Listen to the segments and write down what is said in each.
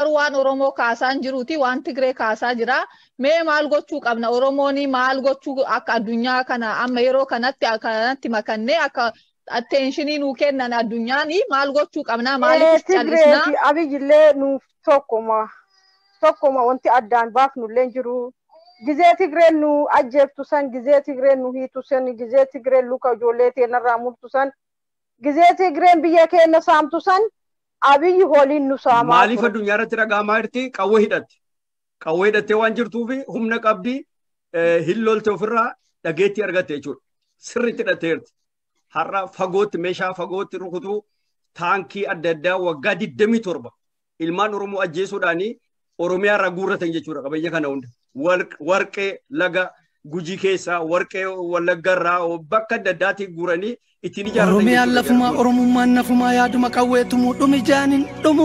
garuu waan Oromoo kaasaa hin jiruuti waan Tigree kaasaa jira. Mee maal gochuu qabna? Oromoon maal gochuu akka addunyaa kana amma yeroo kanatti kanatti makannee akka atteenshinii nuu kennan addunyaan maal gochuu qabna? Maaliif callisnaa? Tigree fi Abiyyillee nuuf tokkuma tokkuma wanti addaan baafnullee jiru. Gizee Tigreen nu ajjeeftu san, gizee Tigreen nu hiitu san, gizee Tigreen luka ijoollee teenarraa murtu san, gizee Tigreen biyya keenya saamtu san, abiyyi holiin nu saamaa Maaliif addunyaa irratti dhaga'amaa jirti? Qawwee hidhatte. Qawwee hidhattee waan jirtuuf humna qabdi hin lolte ofirraa dhageetti argatte jechuudha. Sirriitti hidhattee jirti. Har'a fagootti meeshaa fagootti rukutuu taankii adda addaa waggaa 27 ilmaan Oromoo ajjeesuudhaanii Oromiyaa irraa guurratan jechuudha qabeenya kana hunda. Warqee laga gujii keessaa warqee wallagga irraa bakka adda addaatii guuranii ittiin ijaarratan. Oromiyaan lafumaa Oromummaan nafumaa yaaduma qawweetumu dhumi jaanin dhumu.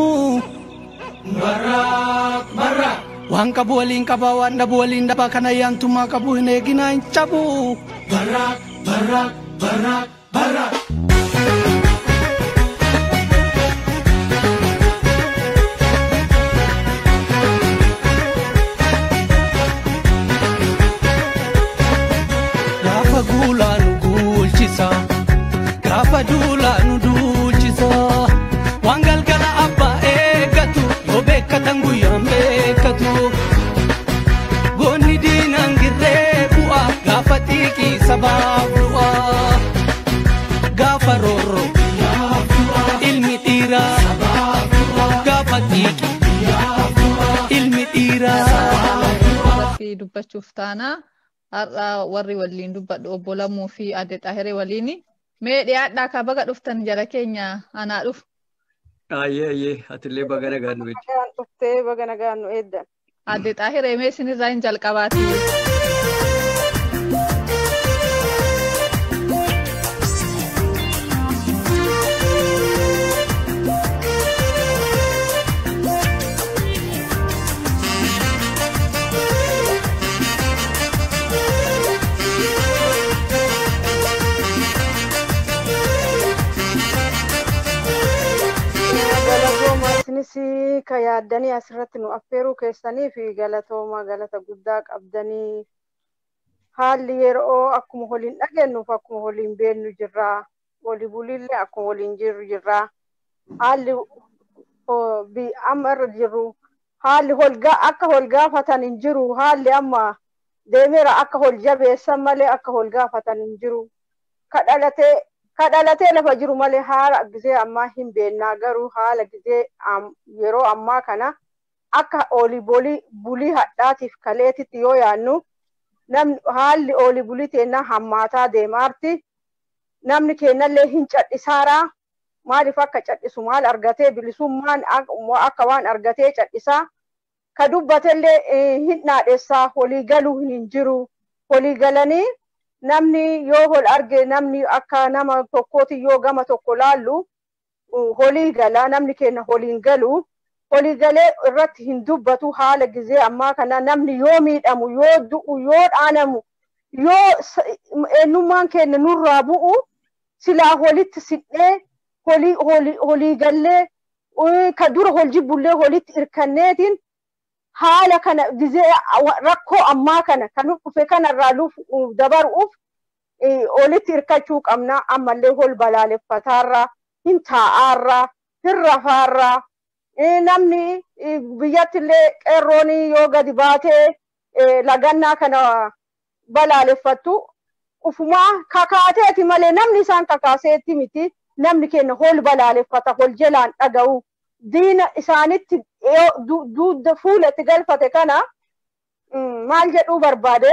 Barraaq barraaq. Waan qabu waliin qabaa waan dhabu waliin dhabaa kana yaantummaa qabu hin eeginaa hin cabu. Barraaq barraaq barraaq barraaq. Gaafa guulaa nu guulchisa. Gaafa duulaa nu duulchisa. Waan galgala abbaa eeggatu yoo beekkatan guyyaan beekkatu. Goonni diinaan girree bu'a gaafa xiiqii sabaaf du'a. Gaafa roorro ilmi dhiiraa gaafa xiiqii ilmi dhiiraa. fi dubbachuuf taana har'a warri waliin dubbadhu obbo Lamuu fi Adde Xahiree waliin mee dhiyaadhaa ka baga dhuftan jara keenya anaa dhufu. Ayyee ayyee atillee baga nagaan nu eeddi. Nagaan dhuftee baga nagaan nu eeddan. Adde Xahiree mee isinirraa hin jalqabaati. Galatooma isinis ka yaaddanii asirratti nu affeeruu keessanii fi galatooma galata guddaa qabdanii haalli yeroo akkuma waliin dhageennuuf akkuma waliin beennu jirraa walii buliillee akkuma waliin jirru jirraa haalli oh, bi- amma irra jirru haalli holgaa akka holgaafatan hin jiru haalli amma deemeera akka hol jabeessan malee akka holgaafatan hin jiru ka dhalatee ka dhalatee lafa jiru malee haala gizee ammaa hin beennaa garuu haala gizee am- yeroo ammaa kana akka olii bolii bulii hadhaatiif kaleetitti yoo yaannu namni haalli olii bulii teennaa hammaataa deemaarti namni keenyallee hin cadhisaaraa maaliif akka cadhisu maal argatee bilisummaan ak- akka waan argatee cadhisaa ka dubbatellee eh, hin naadhessaa walii galuu hin jiru walii galanii namni yoo hol arge namni akka nama tokkooti yoo gama tokko laallu uh, holii gala namni keenya holiin galu holii galee irratti hin dubbatu haala gizee ammaa kana namni yoo miidhamu yoo du'u yoo dhaanamu yoo s- eenyummaan keenya nurraa bu'u silaa holitti sidhee holii holii holii gallee uh, ka dura hol jibbullee holitti irkanneetiin haala kana gizee awa- rakkoo ammaa kana kan nu dhufe kanarraa luuf uh, dabaruuf eh, olitti hirkachuu qabna ammallee hol balaaleffataarra hin taa'aarra hin rafaarra eh, namni eh, biyyattillee qeerroon yoo gadi baatee eh, lagannaa kana balaaleffattu ufumaa kakaateeti malee namni isaan kakaaseetti miti namni keenya hol balaaleffata hol jalaan dhaga'u diina isaanitti yoo du- dugda fuulatti galfate kana mm, maal jedhuu barbaade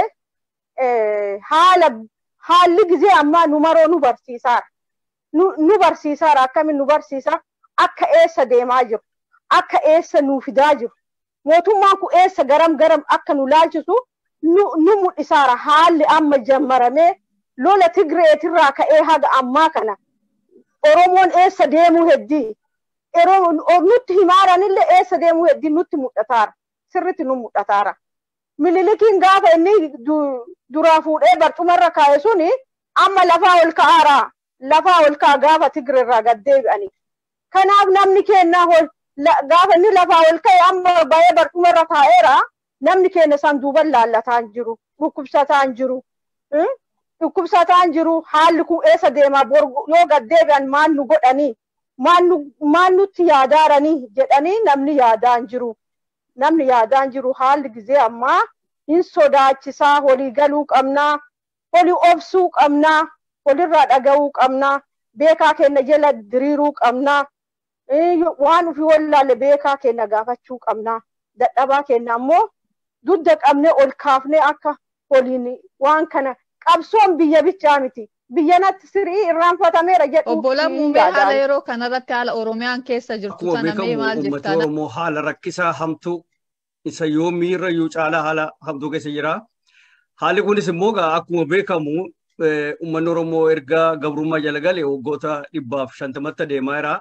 eh, haala haalli gizee ammaa nu maroo nu barsiisaara nu nu barsiisaara akkamiin nu barsiisa akka eessa deemaa jiru akka eessa nuu fidaa jiru mootummaan kun eessa garam garam akka nu laalchisu nu nu mul'isaara haalli amma jammaramee lola tigreetirraa ka'ee haga ammaa kana oromoon eessa deemuu heddii yeroo nutti himaaranillee eessa deemuu heddii nutti mul'ataara sirritti nu mul'ataara mililikiin gaafa inni du- duraa fuudhee barcumarra kaa'e suni amma lafaa ol ka'aara lafaa ol ka'a gaafa tigreerraa gad deebi'anii kanaaf namni kennaa hol gaafa inni lafaa ol ka'e amma baay'ee barcuma irra taa'eera namni keenya san duuban laallataa hin jiru dhukkubsataa hin jiru dhukkubsataa hin jiru haalli kun eessa deemaa yoo gad deebi'an maal nu godhanii maal nutti yaadaaranii jedhanii namni yaadaa hin jiru namni yaadaa hin jiru haalli gizee ammaa hin sodaachisaa walii galuu qabnaa walii obsuu qabnaa walirraa dhaga'uu qabnaa beekaa keenya jala diriiruu qabnaa waan ofii wallaalle beekaa keenya gaafachuu qabnaa dadhabaa keenya ammoo dudda qabnee ol kaafnee akka waliin waan kana qabsoon biyya bichaa miti biyyanatti sirii irraanfatameera jedhu obbo Lammuu haala yeroo kanarratti haala Oromiyaan keessa jirtu Akkuma sana mee maal beekamu uummata jettaan? Oromoo haala rakkisaa hamtuu isa yoomii irra iyyuu caalaa haala hamtuu keessa jira. Haalli kunis immoo egaa akkuma beekamu eh, uummanni Oromoo erga gabrummaa jala gale waggoota dhibbaaf shantamatti adeemaa jira.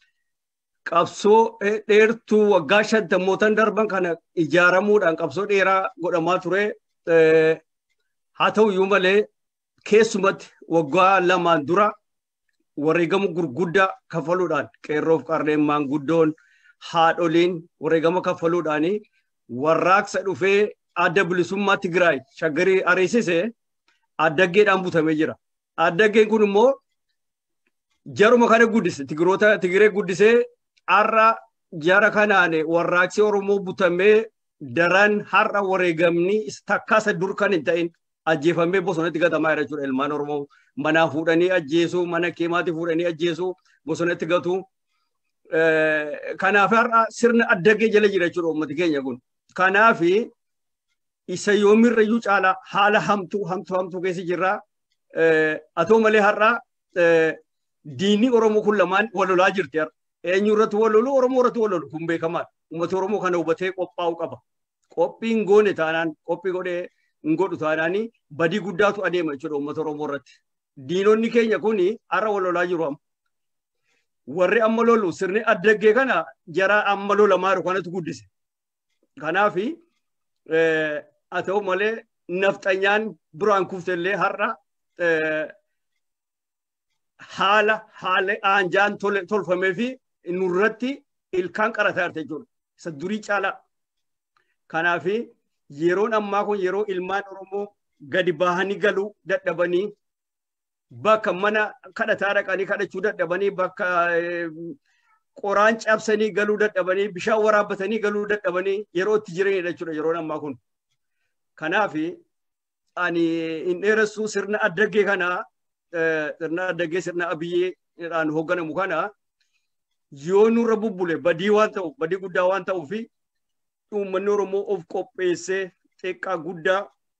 Qabsoo eh, dheertuu waggaa shantamootan darban kana ijaaramuudhaan qabsoo dheeraa godhamaa ture. Eh, Haa ta'u iyyuu malee keessumatti waggaa lamaan dura wareegama gurguddaa kaffaluudhaan qeerroof qarreen maanguddoon haadholiin wareegama kaffaluudhaan warraaqsa dhufee adda bilisummaa Tigraay shaggarii ariisise addaggeedhaan butamee jira. Addaggeen kun immoo jaruma kana guddise Tigiroota Tigiree guddisee har'a jara kanaan warraaqsi Oromoo butamee daran har'a wareegamni takkaasa dur kan hin ta'in ajjeefamee bosonatti gatamaa jira jechuudha. Ilmaan Oromoo manaa fuudhanii ajjeesuu, mana keemaatii fuudhanii ajjeesuu, bosonatti gatu. Kanaaf har'a sirna addaggee jala jira jechuudha uummati keenya kun. Kanaaf isa yoomirra iyyuu caalaa haala hamtuu hamtuu hamtuu keessa jirra. Haa ta'u malee har'a diinni Oromoo kun lamaan wal lolaa jirti har'a. Eenyu irratti wal lolu Oromoo irratti wal lolu kun beekamaadha. Uummati Oromoo kana hubatee qophaa'uu qaba. Qophiin goone taanaan qophii godhee hin godhu taanaan badii guddaatu adeema jechuudha uummata Oromoo irratti. Diinonni keenya kun har'a wal lolaa jiru amma. Warri amma lolu sirni addaggee kana jara amma lolamaa jiru kanatu guddise. Kanaaf haa ta'u malee nafxanyaan duraan kuftellee har'a haala haala aanjaan tolfamee fi nurratti ilkaan qarataa jirti jechuudha. Isa durii caalaa. Kanaaf yeroon ammaa kun yeroo ilmaan Oromoo gadi bahanii galuu dadhabanii bakka mana kadhataa dhaqanii kadhachuu dadhabanii bakka qoraan cabsanii galuu dadhabanii bishaan waraabbatanii galuu dadhabanii yeroo itti jiranidha jechuudha yeroon ammaa kun. Kanaaf ani hin dheeressuu sirna addaggee kana sirna addaggee sirna abiyyeedhaan hoogganamu kana yoo nurra bubbule badii waan ta'u badii guddaa waan ta'uuf uummanni Oromoo of qopheessee xiqqaa guddaa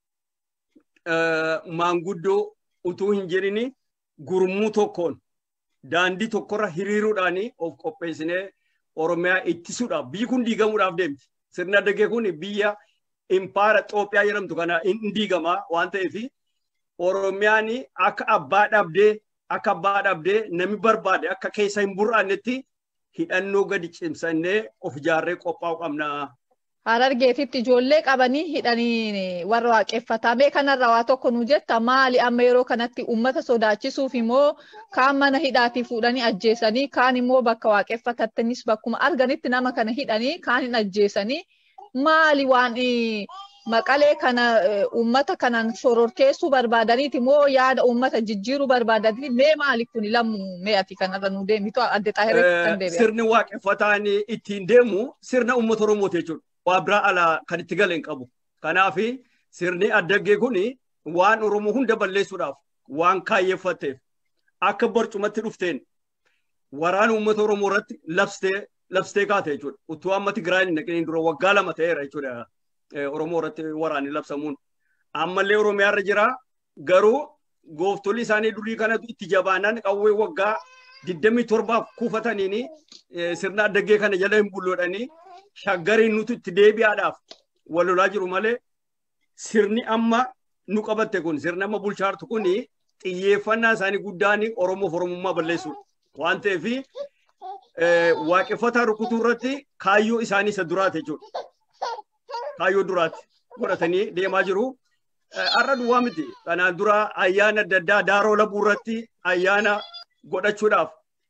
maanguddoo utuu hin jedhini gurmuu tokkoon daandii tokkorra hiriiruudhaan of qopheessinee Oromiyaa ittisuudhaaf biyyi kun diigamuudhaaf deemti. Sirni addaggee kun biyya impaara Itoophiyaa jedhamtu kana hin diigamaa waan ta'eef Oromiyaan akka abbaa dhabdee akka abbaa dhabdee namni barbaade akka keessa hin bur'annetti hidhannoo gadi cimsannee of ijaarree qophaa'u qabna. Harargeetitti ijoollee qabanii hidhanii warra waaqeffatamee kanarra waa tokko nu jetta maali amma yeroo kanatti uummata sodaachisuuf immoo kaan mana hidhaatii fuudhanii ajjeesanii kaan immoo bakka waaqeffatattanis bakkuma arganitti nama kana hidhanii kaan hin ajjeesanii maali waan maqalee kana uummata kanaan shororkeessuu barbaadaniiti moo yaada uummata jijjiiruu barbaadaniiti mee maali kun lammu mee ati kanarra nu deemitu adde xaahiretti kan deebi'a. Sirni waaqeffataan ittiin deemu sirna uummata Oromooti jechuudha. waa biraa alaa kan itti galeen qabu. Kanaaf sirni addaggee kun waan Oromoo hunda balleessuudhaaf waan kaayyeeffatteef akka barcumatti dhufteen waraana uummata Oromoo irratti labstee labstee kaate jechuudha. Utuu amma Tigraay hin naqiniin dura waggaa lama ta'eera jechuudha. Oromoo irratti waraanni labsamuun. Ammallee Oromiyaa irra jira garuu gooftolli isaanii durii kanatu itti jabaanaan qawwee waggaa 27 kuufataniini sirna addaggee kana jala hin bulloodhanii shaggariin nuti itti deebi'aadhaaf wal lolaa jiru malee sirni amma nu qabatte kun sirni amma bulchaartu kun xiyyeeffannaa isaanii guddaan Oromoof Oromummaa balleessuudha. Waan ta'eef waaqeffataa rukutuu irratti kaayyoo isaanii isa duraati jechuudha. Kaayyoo duraati godhatanii deemaa jiru. Har'a duwwaa miti. Kanaan dura ayyaana adda addaa daaroo labuu irratti ayyaana godhachuudhaaf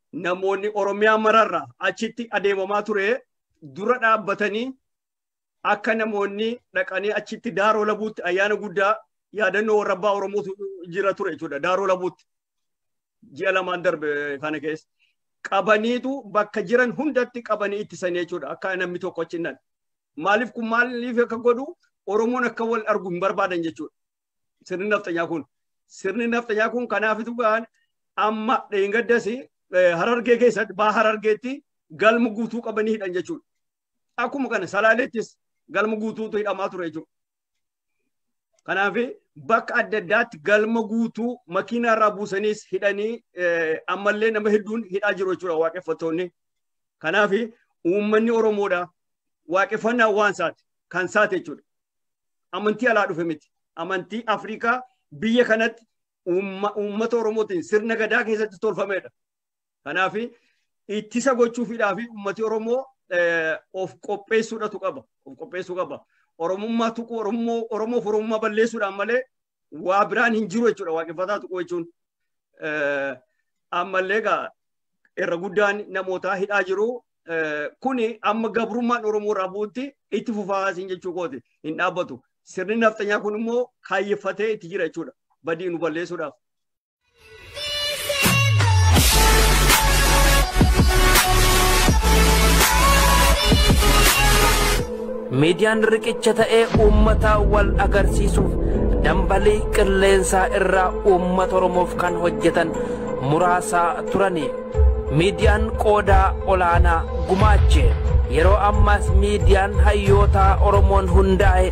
namoonni Oromiyaa mararraa achitti adeemamaa ture dura dhaabbatanii akka namoonni dhaqanii achitti daaroo labuutti ayyaana guddaa yaadannoo warra abbaa Oromootu jira ture jechuudha daaroo labuutti ji'a lamaan darbe kana keessa. Qabaniitu bakka jiran hundatti qabanii ittisanii jechuudha akka namni tokko achi nan. Maaliif kun maaliif akka godhu Oromoon akka wal argu hin barbaadan jechuudha. Sirni nafxanyaa kun. Sirni nafxanyaa kun kanaafitu gaan amma dheengaddas harargee keessatti baa harargeetti galma guutuu qabanii hidhan jechuudha. Akkuma kana salaaleettis galma guutuutu hidhamaa ture jechuudha. Kanaaf bakka adda addaatti galma guutuu makiinaa irraa buusaniis hidhanii ammallee nama hedduun hidhaa jiru jechuudha waaqeffattoonni. Kanaaf uummanni Oromoodha waaqeffannaa waan isaati kan isaati jechuudha. Amantii alaa dhufe miti. Amantii Afrikaa biyya kanatti uummata Oromootiin sirna gadaa keessatti tolfamedha. Kanaaf ittisa gochuufiidhaaf uummati Oromoo of qopheessuudhatu qaba. Of qopheessuu qaba. Oromummaa tuqu Oromoo Oromoof Oromummaa balleessuudhaan malee waa biraan hin jiru jechuudha waaqeffataa tuqu jechuun. Ammallee egaa irra guddaan namootaa hidhaa jiru. Kuni amma gabrummaan Oromoo irraa bu'utti itti fufaasiin jechuu kooti hin dhaabbatu. Sirni nafxanyaa kun immoo kaayyeffatee itti jira jechuudha. Badii nu balleessuudhaaf. miidiyaan riqicha ta'ee uummata wal agarsiisuuf dambalii qilleensaa irraa uummata oromoof kan hojjetan muraasaa turani miidiyaan qoodaa olaanaa gumaache yeroo ammaas miidiyaan hayyootaa oromoon hundaa'e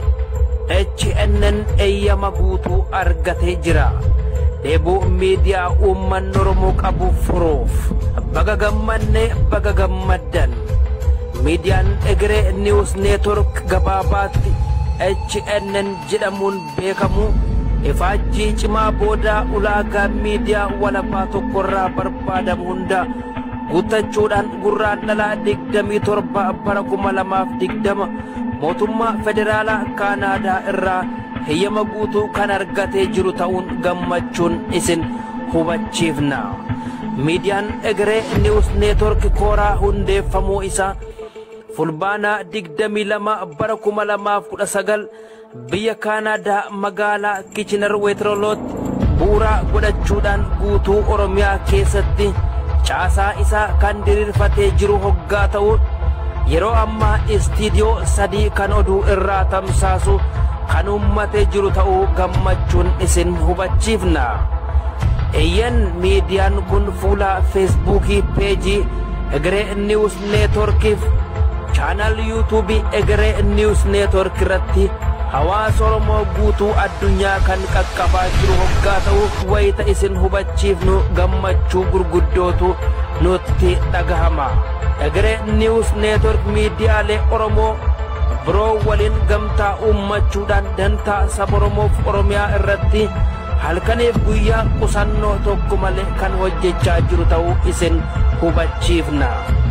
HNN eeyyama guutuu argatee jira. Dheebuu miidiyaa uummanni Oromoo qabu furuuf baga gammanne baga gammaddan. miidiyaan egeree niwus neetwork gabaabaatti HNN jedhamuun beekamu ifaajjii cimaa booda ulaagaa miidiyaa walabaa tokkorraa barbaadamu hunda guuttachuudhaan gurraan dhalaa digdamii torba bara kuma lamaaf digdama mootummaa federaalaa kaanaadaa irraa heyyama guutuu kan argatee jiru ta'uun gammachuun isin hubachiifna. miidiyaan egeree niwus neetwork kooraa hundeeffamuu isaa fulbaanaa digdamii lama bara kuma lamaaf kudha sagal biyya kaanaadaa magaalaa kichinar weetirolootti bu'uuraa godhachuudhaan guutuu oromiyaa keessatti caasaa isaa kan diriirfatee jiru hoggaa ta'u yeroo ammaa istiidiyoo sadii kan oduu irraa tamsaasu kan uummatee jiru ta'uu gammachuun isin hubachiifna. Eeyyan miidiyaan kun fuula feesbuukii peejii egeree niwus neetworkiif chaanal yuutuubii egeree niwus neetwork irratti hawaasa oromoo guutuu addunyaa kan qaqqabaa jiru hoggaa ta'u wayita isin hubachiifnu gammachuu gurguddootu nutti dhagahama egeree niwus neetwork miidiyaalee oromoo biroo waliin gamtaa uummachuudhaan dantaa saba oromoof oromiyaa irratti halkaniif guyyaa qusannoo tokko malee kan hojjechaa jiru ta'uu isin hubachiifna.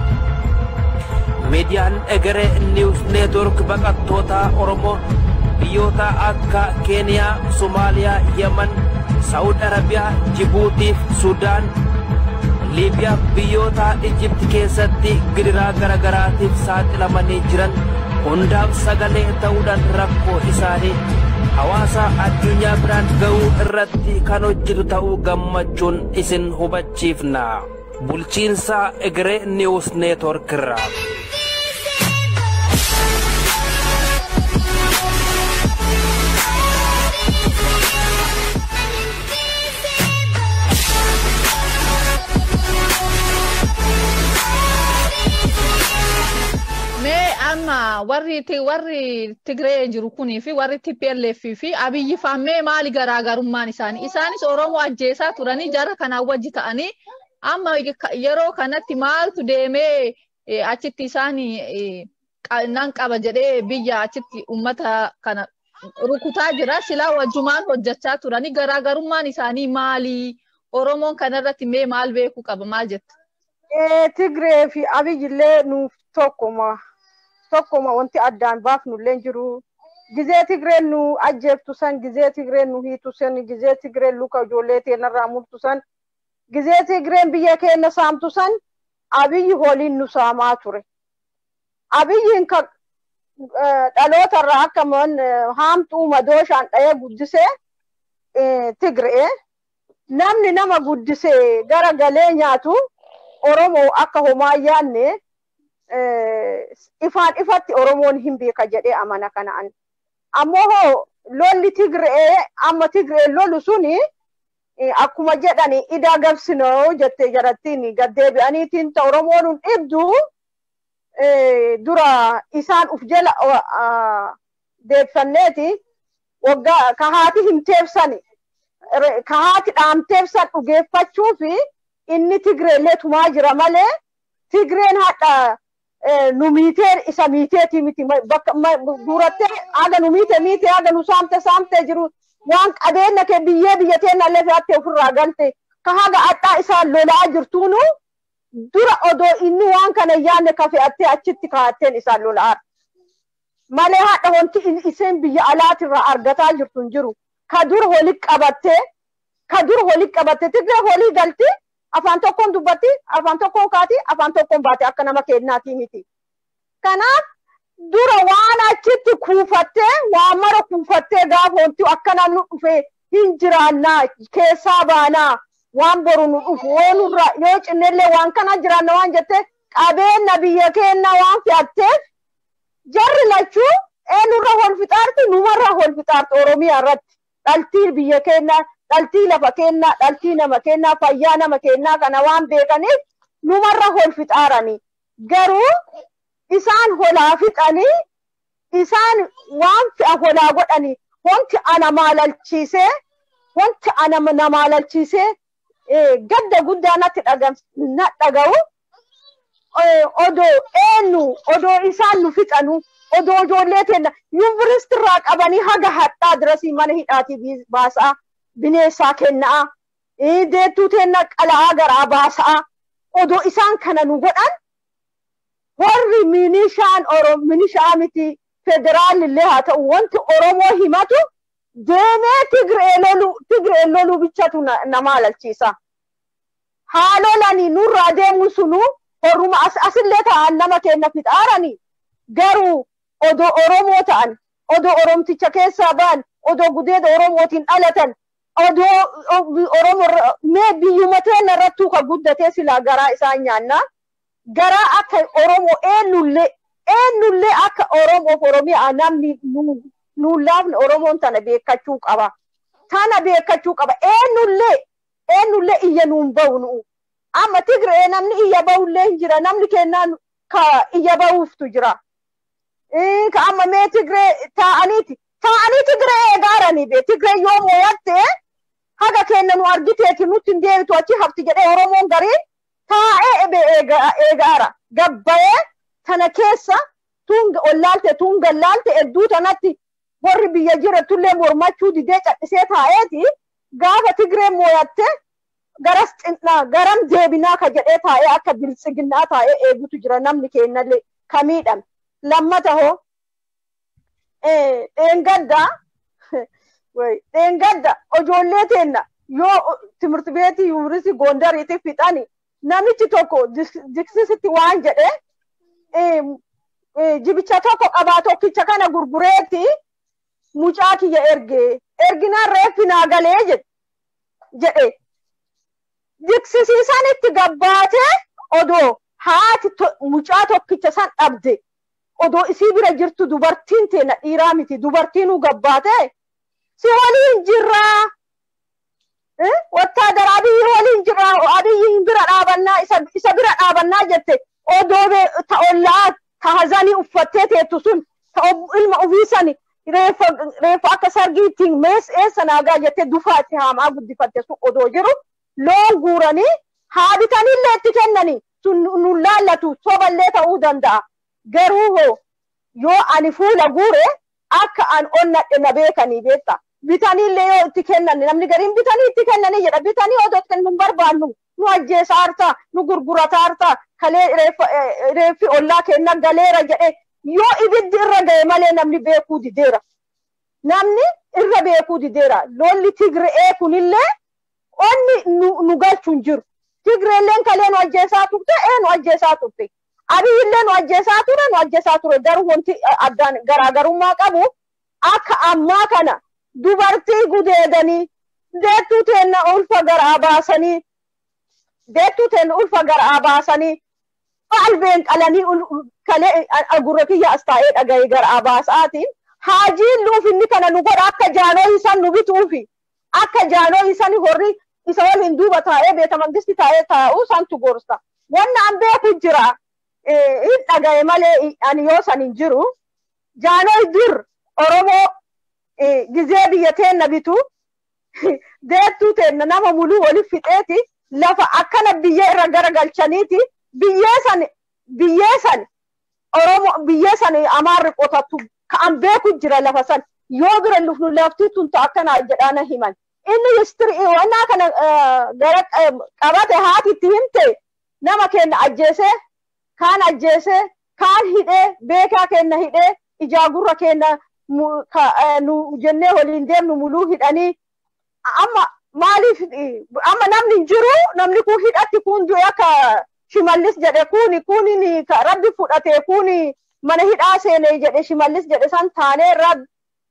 miidiyaan egeree niwus neetwork baqattoota oromoo biyyoota akka keeniyaa somaaliyaa yemen saawud arabiyaa jibuutiif sudaan liibiyaa biyyoota ijipti keessatti gidiraa garagaraatiif saaxilamanii jiran hundaaf sagalee ta'uudhaan rakkoo isaanii hawaasa addunyaa biraan ga'uu irratti kan hojjetu ta'uu gammachuun isin hubachiifna bulchiinsa egeree niwus neetwork irraa. Mee amma warri ti- warri Tigree jiru kunii fi warri TPLF fi Abiyyi faan mee maali garaagarummaan isaanii? Isaanis Oromoo ajjeesaa turanii jara kanaan wajji ta'anii amma yeroo kanatti maaltu deemee eh, achitti isaan eh, qa- nan qaba jedhee biyya achitti uummata kana rukutaa jira. Silaa wajjumaan hojjechaa turanii garaagarummaan isaanii maali? Oromoon kanarratti mee maal beekuu qaba? Maal jetta? Eh, Tigree fi Abiyyillee nuuf tokkuma. Tokkuma wanti addaan baafnullee jiru. Gizee Tigreen nu ajjeeftu san, gizee Tigreen nu hiitu san, gizee Tigreen luka ijoollee teenarraa murtu san gizee Tigreen biyya keenya saamtu san abiyyi waliin nu saamaa ture. Abiyyiin ka dhaloota irraa akka haamtuu madooshaan dha'ee guddisee Tigree namni nama guddisee gara galee nyaatu Oromoo akka homaa yaanne ifaan ifatti Oromoon hin beeka jedhee amana kanaan. Ammoo hoo lolli Tigree amma Tigree lolu suni akkuma jedhani idaa gabsinoo jettee jarattiin gaddeebi'aniitiin ta Oromoon hin dhibdu dura isaan uf jala deebsanneeti waggaa kahaati hin teebsani kahaati dhaamteebsan dhugeeffachuu fi inni Tigreellee tumaa jira malee Tigreen hadha nu miitee isa miiteeti miti bakka durattee aga nu miite miite aga nu saamte saamte jiru waan qabeenya kee biyyee biyya teenya illee fe'attee ofirraa galte ka haga adhaa isaan lolaa jirtuunu dura odoo inni waan kana yaanne ka fe'attee achitti kaa'atteen isaan lolaa malee haadha wanti iseen biyya alaatirraa argataa jirtu hin jiru ka dura holit qabattee ka dura holit qabattee tigree holii galti afaan tokkoon dubbatti afaan tokkoon kaati afaan tokkoon baate akka nama keenyaati miti kanaaf dura waan achitti kuufattee waan mara kuufattee gaafa wanti akkana nu dhufe hin jiraannaa keessaa baanaa waan boru nu dhufu woonurra yoo cinnellee waan kana jiraanna waan jette qabeenya biyya keenya waan fe'atteef jarri lachuu eenyurra hol fixaarti numarra hol fixaarti oromiyaa irratti dhaltii biyya keenya dhaltii lafa keenya dhaltii nama keenya fayyaa nama keenyaa kana waan beekaniif numarra hol fixaaranii garuu isaan holaa fixanii isaan waan fe'a holaa godhanii wanti ana maalalchiisee wanti ana na maalalchiisee gadda guddaa natti dhaga'u odoo eenyu odoo isaan nu fixanu odoo ijoollee teenya yuunivarsiitii irraa qabanii haga hadhaa dirasii mana hidhaatii baasaa bineensaa kennaa deettuu teenya qala'aa garaa baasaa odoo isaan kana nu godhan warri minishaan minishaa miti federaalillee haa ta'u wanti oromoo himatu deemee tigree lolu tigree lolu bichatu na maalalchiisa haalolanii nurraa deemu sunu horruma asillee ta'an nama keenya fixaaranii garuu odoo oromoo ta'an odoo oromticha keessaa ba'an odoo gudeeda oromootiin dhalatan odoo oromoo mee biyyuma teenya irrattuu ka guddatee silaa garaa isaan nyaannaa garaa akka oromoo eenyullee eenyullee akka oromoof oromiyaa namni nuun laafne oromoon tana beekachuu qaba tana beekachuu qaba eenyullee eenyullee iyya nuun bahu nu'u amma tigree namni iyya bahullee hin jira namni kennaan ka iyya bahuuftu jira ka amma mee tigree taa'aniiti taa'anii tigree eegaaranii be tigree yoo moo'atte haga kenna nu argiteeti nutti hin deebitu achi hafti jedhee oromoon gariin taa'ee ebe eegaara gabbayee tana keessa tun ollaalte tun gallaalte hedduu tanatti warri biyya jiratullee mormachuu didee cadhisee taa'eeti gaafa tigree moo'atte garas xinnaa garam deebinaa ka jedhee taa'ee akka biltsiginnaa taa'ee eegutu jira namni kennallee ka miidhame lammata hoo dheengaddaa dheengadda ijoollee teenna yoo timirti beetii yuunivarsiitii gondariitti fixani namichi tokko jiksisitti waan jedhe jibicha tokko qabaa tokkicha kana gurgureetti mucaa kiyya ergee erginaan reeffi naa galee jedhe jiksisiisan itti gabbaatee odoo haati mucaa tokkicha san dhabde odoo isii bira jirtu dubartiin teena dhiiraa miti dubartiinuu gabbaatee si waliin jirraa wattaadara abiyyi waliin jirraa abiyyi bira dhaabannaa isa bira dhaabannaa jette odoo ta ollaa ta hazanii uffattee teettu sun ta ilma ofiisani reeffa akka sargiittiin mees eessa naagaa jettee dufaatti haamaa guddifatte sun odoo jiru loon guuranii haa bitanillee itti kennanii sun nun laallatu soballee ta'uu danda'a garuu hoo yoo ani fuula guure akka an onnadhe na beekanii beekta bitaniillee yoo itti kennan namni gariin bitanii itti kennanii jedha bitanii odoo kennu hin barbaannu nu ajjeesaa hartaa nu gurgurataa hartaa kalee reeffi ollaa kenna galeera jedhe yoo ibiddi irra ga'e malee namni beekuu dideera namni irra beekuu dideera lolli tigre'ee kunillee onni nu galchu hin jiru. Tigreelleen kalee nu ajjeesaa turte ee nu ajjeesaa turte. Abiyyillee nu ajjeesaa ture nu ajjeesaa ture garuu wanti addaan garaagarummaa qabu akka ammaa kana dubartii gudeedanii deettuu teenna ulfa garaa baasanii deettuu teenna ulfa garaa baasanii qalbeen qalanii kalee gurra kiyya as taa'ee dhaga'ee garaa baasaatiin haajiin luuf inni kana nu godha akka jaanoo isan nu bituufi akka jaanoo isan horri isa waliin duuba taa'ee beeta mangisti taa'ee taa'uu santu gorsa wanna an beeku jira hin dhaga'e malee ani yoo san hin jiru jaanoo dur oromoo gizee biyya teenna bitu deettuu teenna nama muluu waliif fixeeti lafa akkana biyyee irra garagalchaniiti biyyee san biyyee san oromoo biyyee san amaarri qotattu ka'an beeku jira lafa san yoo bira lufnu lafti tuntu akkana jedhaana himan inni istirii wannaa kana gara qabate haati itti himte nama kenna ajjeesee kaan ajjeesee kaan hidhee beekaa kenna hidhee ijaa gurra kenna nu jennee waliin deemnu muluu hidhanii amma maaliif amma namni jiru namni kun hidhatti kun du'e akka shimallis jedhe kuni kuni rabbi fudhate kuni mana hidhaa seene jedhe shimallis jedhe san taanee rab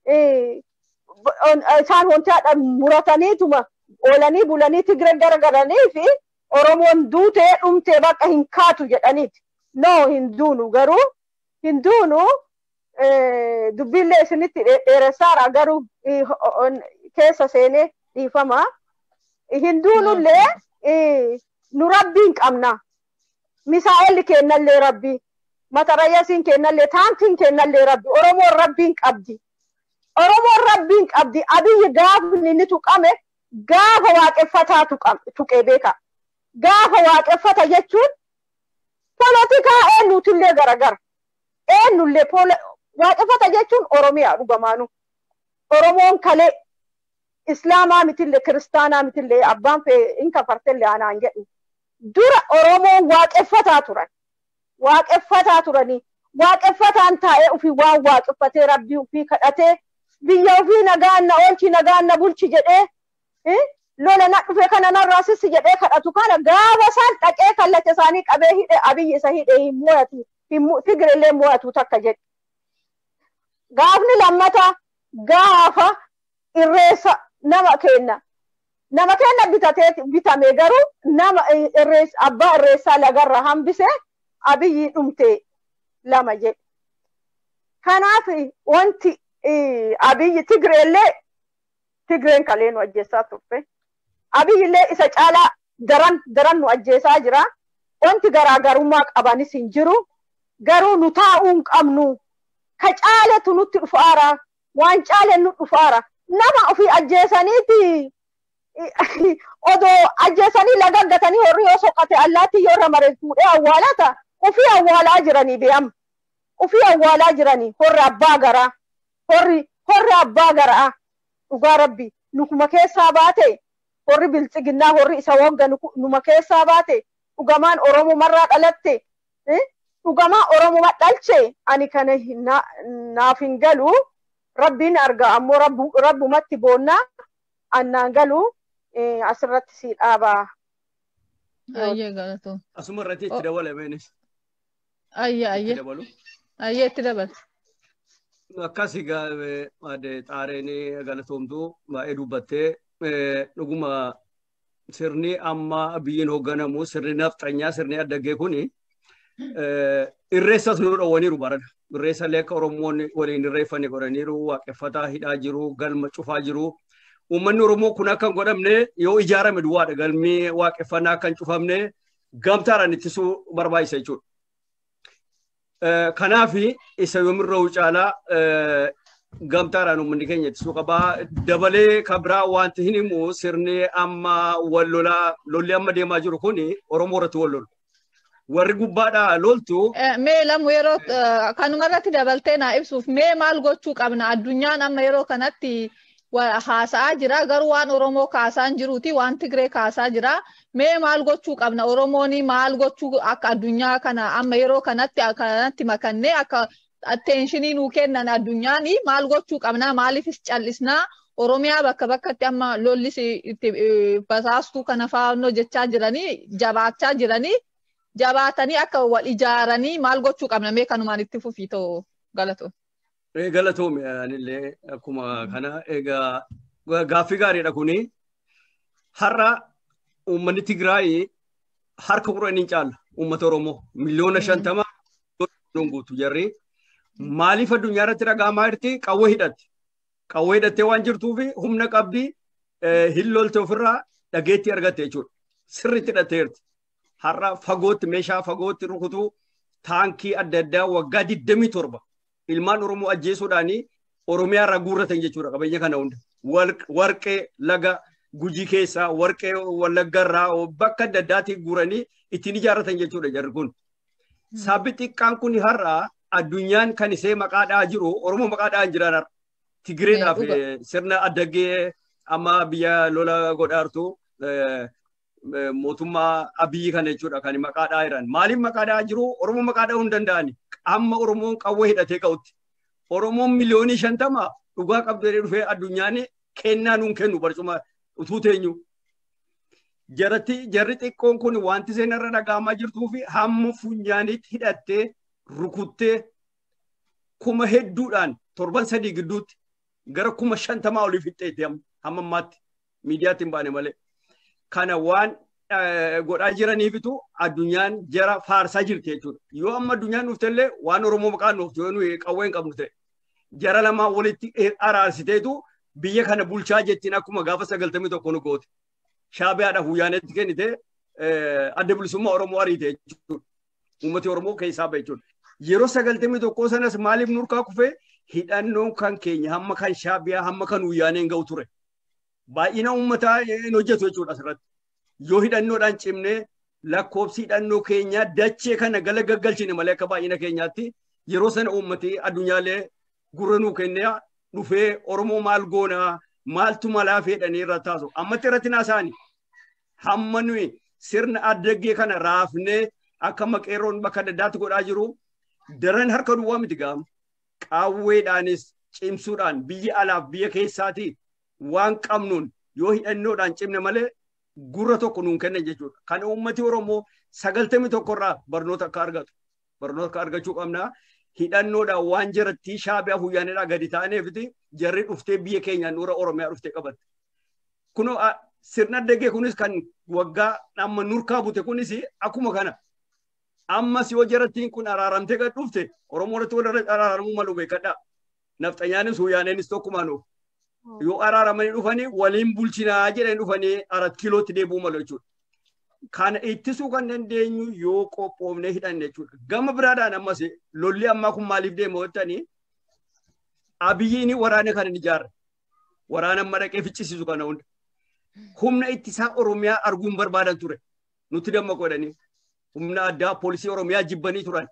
isaan wanti haadha murataniituma oolanii bulanii tigre garagaranii fi oromoon duutee dhumtee bakka hin kaatu jedhaniiti no hin duunu garuu hin duunu dubbiillee isinitti dheeressaara garuu keessa seenee dhiifama hin duunullee nu rabbiin qabna misaa'elli kennallee rabbii matarayyasiin kennallee taankiin kennallee rabbi oromoon rabbiin qabdi oromoon rabbiin qabdi abiyyi gaafni inni tuqame gaafa waaqeffataa tuqee beeka gaafa waaqeffata jechuun polotikaa eenyuutillee garagara eenyullee waaqeffata jechuun oromiyaa dhugamaanu oromoon kalee islaamaa mitillee kiristaanaa mitillee abbaan fee in kafartellee anaan jedhu dura oromoon waaqeffataa turan waaqeffataa turanii waaqeffataan taa'ee ofii waan waaqeffatee rabbii ofii kadhatee biyya ofii nagaan na oolchi nagaan na bulchi jedhee lola na dhufe kana narraa sissi jedhee kadhatu kana gaafa isaan dhaqee kallacha isaanii qabee hidhe abiyyi isa hidhe hin mo'atu tigirellee mo'atu takka jedhe. Gaafni lammata gaafa irreessa nama kenna. Nama kenna bitatee bitame garuu nama abbaa irreessaa lagarra hambise abiyyi dhumte lama jedhe. Kanaaf wanti abiyyi tigreellee tigreen kalee nu ajjeessaa turte. Abiyyillee isa caalaa daran daran nu ajjeesaa jira. Wanti garaagarummaa qabanis hin jiru. Garuu nu taa'uu hin qabnu. Ka caaletu nutti dhufaara. Waan caale nu dhufaara. Nama ofii ajjeesaniiti odoo ajjeesanii lagaggatanii horri yoo soqate allaatti yoo irra mare fuudhee awwaalata ofii awwaalaa jiranii be'am. Ofii awwaalaa jiranii horri abbaa garaa. Horri horri abbaa garaa. Dhugaa rabbi nukuma keessaa baate horri biltsiginnaa horri isa wagga numa keessaa baate dhugamaan oromomarraa dhalatte dhugamaa oromoma dhalche ani kana naaf hin galu rabbiin arga ammoo rabbumatti boonnaa annaan galu asirratti si dhaabaa. Ayyee galatoom. Asuma irratti itti dabalameenis. Ayyee ayyee. Ayyee itti dabala. Akkas ade xaareen galatoomtu baay'ee dubbattee dhuguma sirni amma biyyiin hoogganamu sirni nafxanyaa sirni addaggee kuni irreessas nu dhowwaniiru barana. Irreessa illee akka Oromoon waliin irreeffanii godhaniiru waaqeffataa hidhaa jiru galma cufaa jiru. Uummanni Oromoo kun akka hin godhamne yoo ijaarame duwwaadha galmi waaqeffannaa akka hin cufamne gamtaadhaan ittisuu barbaachisa jechuudha. Kanaaf isa yoomirra caalaa gamtaadhaan uummanni keenya ittisuu qabaa. Dabalee kan biraa wanti hin himu sirni amma wal lolaa lolli amma deemaa jiru kun Oromoo irratti wal lolu. Warri gubbaadhaa loltu. Mee lamu yeroo kanumarratti dabaltee naa ibsuuf mee maal gochuu qabna addunyaan amma yeroo kanatti haasa'aa jira garuu waan Oromoo kaasaa hin jiruuti waan Tigree kaasaa jira mee maal gochuu qabna Oromoon maal gochuu akka addunyaa kana amma yeroo kanatti kanatti makannee akka atteenshinii nuu kennan addunyaan maal gochuu qabna maaliifis callisnaa Oromiyaa bakka bakkatti amma lollis itti basaastuu kana faannoo jechaa jiranii jabaachaa jiranii jabaatanii akka wal ijaaranii maal gochuu qabna mee kanumaan itti fufii ta'u galatoon. Galatoome anillee akkuma kana egaa gaaffii gaariidha kuni har'a uummanni Tigraay harka kudhanii caala uummata Oromoo miliyoona shantama guutu jarri maaliif addunyaa irratti dhaga'amaa jirti qawwee hidhatte qawwee hidhattee waan jirtuuf humna qabdi hin lolte ofirraa dhageetti argatte jechuudha sirriitti hidhatteerti har'a fagootti meeshaa fagootti rukutuu taankii adda addaa waggaa 27 ilmaan Oromoo ajjeesuudhaanii Oromiyaa irraa guurratan jechuudha qabeenya kana hunda. Warqee laga gujii keessaa warqee wallagga irraa bakka adda addaatii guuranii ittiin ijaarratan jechuudha jarri kun. Sabbi xiqqaan kun har'a addunyaan kan isee maqaa dha'aa jiru Oromoo maqaa dha'aa jiran har'a. Tigireedhaaf sirna addaggee amma biyya lola godhaartu mootummaa abiyyi kana jechuudha kan maqaa dha'aa jiran. Maaliif maqaa dha'aa jiru Oromoo maqaa dha'uu hin danda'ani. Amma Oromoon qawwee hidhatee ka'utti. Oromoon miliyoonii shantama dhugaa qabdu jedhee dhufee addunyaan kennaa nuun kennu barcuma utuu teenyu. Jaratti jarri xiqqoon kun wanti isheen irra dhaga'amaa jirtuu fi hamma funyaaniitti hidhattee rukuttee kuma hedduudhaan torban sadii gidduutti gara kuma shantamaa olii fixxeetti hamma ammaatti miidiyaatti hin baane malee. Kana waan godhaa jiraniifitu addunyaan jara faarsaa jirti jechuudha. Yoo amma addunyaan dhufte illee waan Oromoo maqaan dhuftu yoo nuyi qawwee hin qabnu ta'e. Jara lamaa walitti araarsiteetu biyya kana bulchaa jettiin akkuma gaafa sagaltamii tokko nu goote. Shaabiyaadhaaf Wuyyaaneetti kennite adda bilisummaa Oromoo ariite jechuudha. Uummati Oromoo keessaa bahe jechuudha. Yeroo sagaltamii tokkoo sanas maaliif nurkaa kufee hidhannoon kan keenya hamma kan Shaabiyaa hamma kan Wuyyaaneen ga'u ture. Baay'ina uummataa hin hojjetu jechuudha asirratti. yoo hidhannoodhaan cimnee lakkoobsi hidhannoo keenyaa dachee kana gala gaggalchine malee akka baay'ina keenyaatti yeroo sana uummati addunyaalee gurra nuu kennee dhufee Oromoo maal goonaa maaltu malaa fedhanii irra taasu ammatti irratti naasaani hamma nuyi sirna addaggee kana raafnee akka maqeerroon bakka adda addaatti godhaa jiru daran harka duwwaa miti gaama qaawweedhaanis cimsuudhaan biyya alaaf biyya keessaatii waan qabnuun yoo hidhannoodhaan cimne malee gurra tokko nuun kennan jechuudha. Kan uummati Oromoo sagaltamii tokkorraa barnoota akka argatu. Barnoota akka argachuu qabna. Hidhannoodhaan waan jaratti shaabiyaa Wuyyaaneedhaa gadi ta'aneefiti jarri dhuftee biyya keenyaan nurra Oromiyaa dhuftee qabatte. Kunoo sirna addaggee kunis kan waggaa amma nurkaa bute kunis akkuma kana. Ammas yoo jarattiin kun araaramtee gad dhufte Oromoo irratti wal araaramuu malu beekadha. Nafxanyaanis Wuyyaaneenis tokkumaan oofu. yoo araaramanii dhufanii waliin bulchinaa jedhanii dhufanii arat kiilootti deebi'uu malu jechuudha. Kana ittisuu kan dandeenyu yoo qophoofnee hidhanne jechuudha. Gama biraadhaan ammas lolli ammaa kun maaliif deema jettanii abiyyiin waraana kana ni ijaarre. Waraana amma dhaqee ficcisiisu kana hunda. Humna ittisaa Oromiyaa arguun barbaadan ture. Nutti damma godhanii. Humna addaa poolisii Oromiyaa jibbanii turan.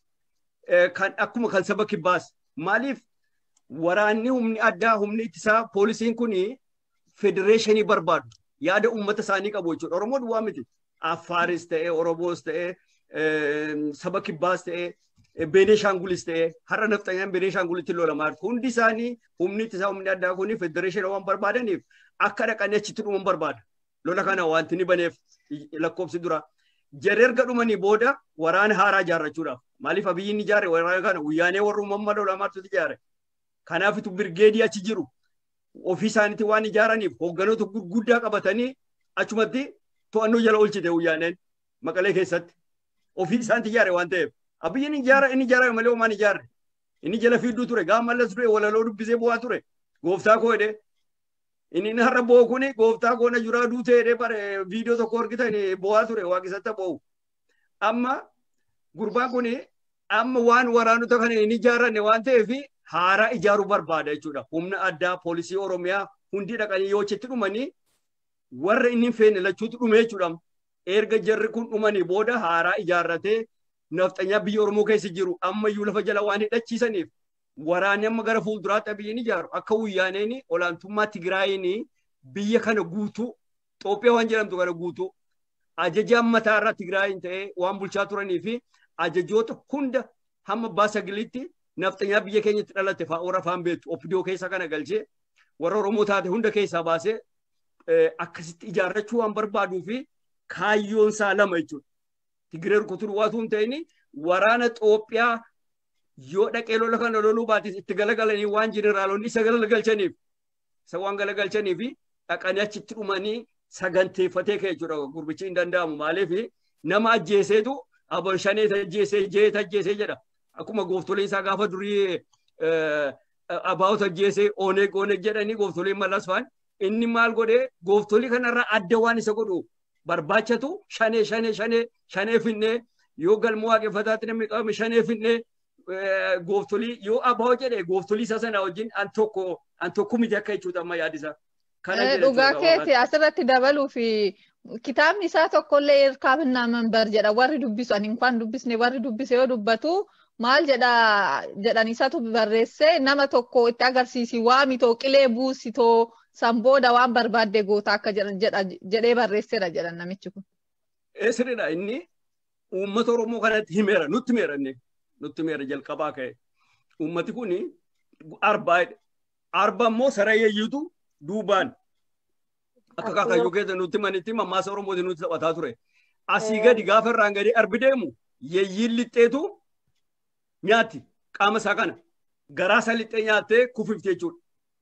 Kan akkuma kan saba kibbaas. Maaliif waraanni humni addaa humni ittisaa poolisiin kun federeeshinii barbaadu yaada uummata isaanii qabu jechuudha. Oromoo duwwaa miti. Affaaris ta'ee Oromoos ta'ee saba kibbaas ta'ee Beneeshaangulis ta'ee har'a nafxanyaan Beneeshaangulitti lolamaa jirtu. Hundi isaanii humni ittisaa humni addaa kun federeeshinii waan barbaadaniif akka dhaqanii achitti dhuman barbaada. Lola kana wanti ni baneef lakkoofsi dura. Jarri erga dhumanii booda waraana haaraa ijaarrachuudhaaf. Maaliif abiyyiin ijaare waraana kana guyyaanee warri uumamma lolamaatu ijaare. Kanaafitu birgeedii achi jiru. Ofii isaaniitti waan ijaaraniif hoogganoota gurguddaa qabatanii achumatti to'annoo jala oolchite guyyaaneen maqalee keessatti. Ofii isaaniitti ijaare waan ta'eef. Abiyyiin ijaara inni ijaarame malee homaan ijaarre. Inni jala fiidduu ture gaafa mallas ture walaloo dubbisee bu'aa ture. Gooftaa koo jedhee. Inni har'a bo'oo kuni gooftaa koo na juraa duutee jedhee bare viidiyoo tokko argitan bu'aa ture waaqessatti bo'u. Amma gurbaan kuni amma waan waraanota kana hin ijaaranne waan ta'eef haaraa ijaaruu barbaada jechuudha. Humna addaa poolisii Oromiyaa hundi dhaqanii yoo achitti dhumanii warra inni hin feene lachuutu dhume jechuudha. Erga jarri kun dhumanii booda haaraa ijaarratee nafxanyaa biyya Oromoo keessa jiru ammayyuu lafa jala waan hidhachiisaniif waraanni amma gara fuulduraatti abiyyiin ijaaru akka wuyyaaneen olaantummaa Tigraayiin biyya kana guutuu Itoophiyaa waan jedhamtu kana guutuu ajajaan mataa irraa Tigraayiin ta'ee waan bulchaa turanii fi ajajoota hunda hamma abbaa sagilitti nafxanyaa biyya keenyatti dhalate warra afaan beektu opidoo keessa kana galchee warra Oromoo taate hunda keessaa baasee akkasitti ijaarrachuu waan barbaaduu fi kaayyoon isaa lama jechuudha. Tigiree rukutuu duwwaatu hin ta'in waraana Itoophiyaa yoo dhaqee lola kana loluu baatis itti galagalanii waan jeneraalonni isa galagalchaniif isa waan galagalchaniif dhaqanii achitti dhumanii saganteeffatee ka'e jechuudha gurbichi hin danda'amu maaliif nama ajjeeseetu abon shanee ajjeesee jeet ajjeesee jedha akkuma gooftoliin isaa gaafa durii abaawota ajjeesee oneeg oneeg jedhanii gooftoliin malas faan inni maal godhee gooftolii kanarraa adda waan isa godhu barbaachatu shanee shanee shanee shanee finnee yoo galma waaqeffataatti namni qabame shanee finnee gooftolii yoo abaa'oo jedhe gooftolii isa sana wajjin an tokko an tokko miti akka jechuudha amma yaadisa. Dhugaa keeti asirratti dabaluu fi kitaabni isaa tokkollee erkaafannaa manbar jedha warri dubbisu ani inkwaan dubbisne warri dubbise yoo dubbatu maal jedha jedhan isatu barreesse nama tokko itti agarsiisi waamitoo qilee buusitoo sanbooda waan barbaadde goota akka jedhee barreesseera jedhan namichi kun. Sirriidha inni uummata Oromoo kanatti himeera nutti himeera inni nutti himeera jalqabaa ka'e. Uummati kun arbaadha. Arba immoo sarayyayyuutu duubaan akka kaakayyuu keessa nutti manitti mammaasa Oromooti nutti taphataa ture. Asii gadi gaafa irraan gadi arbi deemu yeeyyiin lixxeetu nyaatti qaama isaa kana garaa isaa lixxee nyaattee kufifte jechuudha.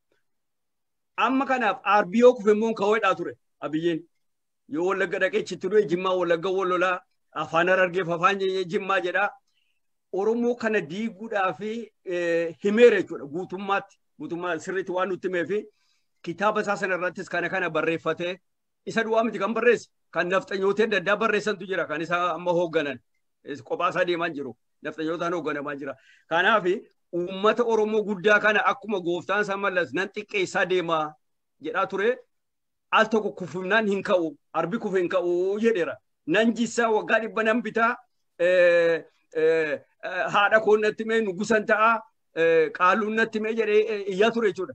Amma kanaaf arbi yoo kufe immoo kawweedhaa ture abiyyeen. Yoo wallagga dhaqee chitti du'e jimmaa wallagga wallolaa afaan arargeef afaan jimmaa jedhaa. Oromoo kana diiguudhaa fi himeera jechuudha guutummaatti. Guutummaa sirriitti waan nutti himee fi kitaaba isaa sana irrattis kana kana barreeffatee isa du'aa miti kan barreesse kan nafxanyootee adda addaa barreessantu jira kan isaa amma hoogganan kophaa isaa deemaa jiru nafxanyootaan hoogganamaa jira. Kanaaf uummata Oromoo guddaa kana akkuma gooftaan isaa mallas nan xiqqeessaa deemaa jedhaa ture al tokko kufumnaan hin ka'u arbi kufe hin ka'u jedheera. Nan jissaa waggaa dhibba nan bitaa haadha koon natti mee nugusan ta'a qaaluun natti mee jedhee iyyaa ture jechuudha.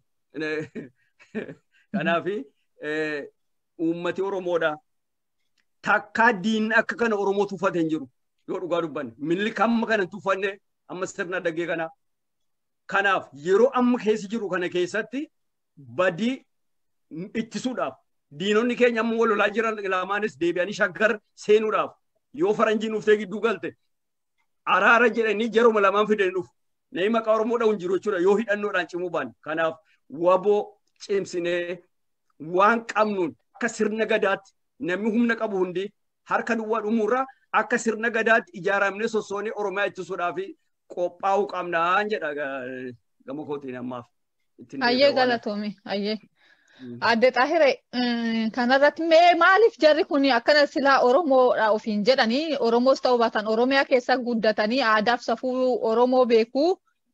Kanaaf uummati Oromoodha. Takkaa diinni akka kana Oromoo tuffate hin jiru yoo dhugaa dubbanne. Milli kamma kana tuffanne amma sirna daggee kana. Kanaaf yeroo amma keessa jiru kana keessatti badii ittisuudhaaf diinonni keenya amma wal lolaa jiran lamaanis deebi'anii shaggar seenuudhaaf yoo faranjiin dhuftee gidduu galte araara jedhanii jaruma lamaan fidanii dhufu. Namni maqaa Oromoo dha'u hin jiru jechuudha yoo hidhannoodhaan cimuu baanne. Kanaaf waboo cimsinee waan qabnuun akka sirna gadaatti namni humna qabu hundi harka duwwaa dhumuurraa akka sirna gadaatti ijaaramnee sossoonee Oromiyaa ittisuudhaaf qophaa'uu qabnaan jedha gama kootiin ammaaf. Ayyee galatoome ayyee. Adde Xaahire kanarratti mee maaliif jarri kun akkana silaa Oromoodha ofiin jedhanii Oromoos ta'uu baatan Oromiyaa keessa guddatanii aadaaf safuu Oromoo beekuu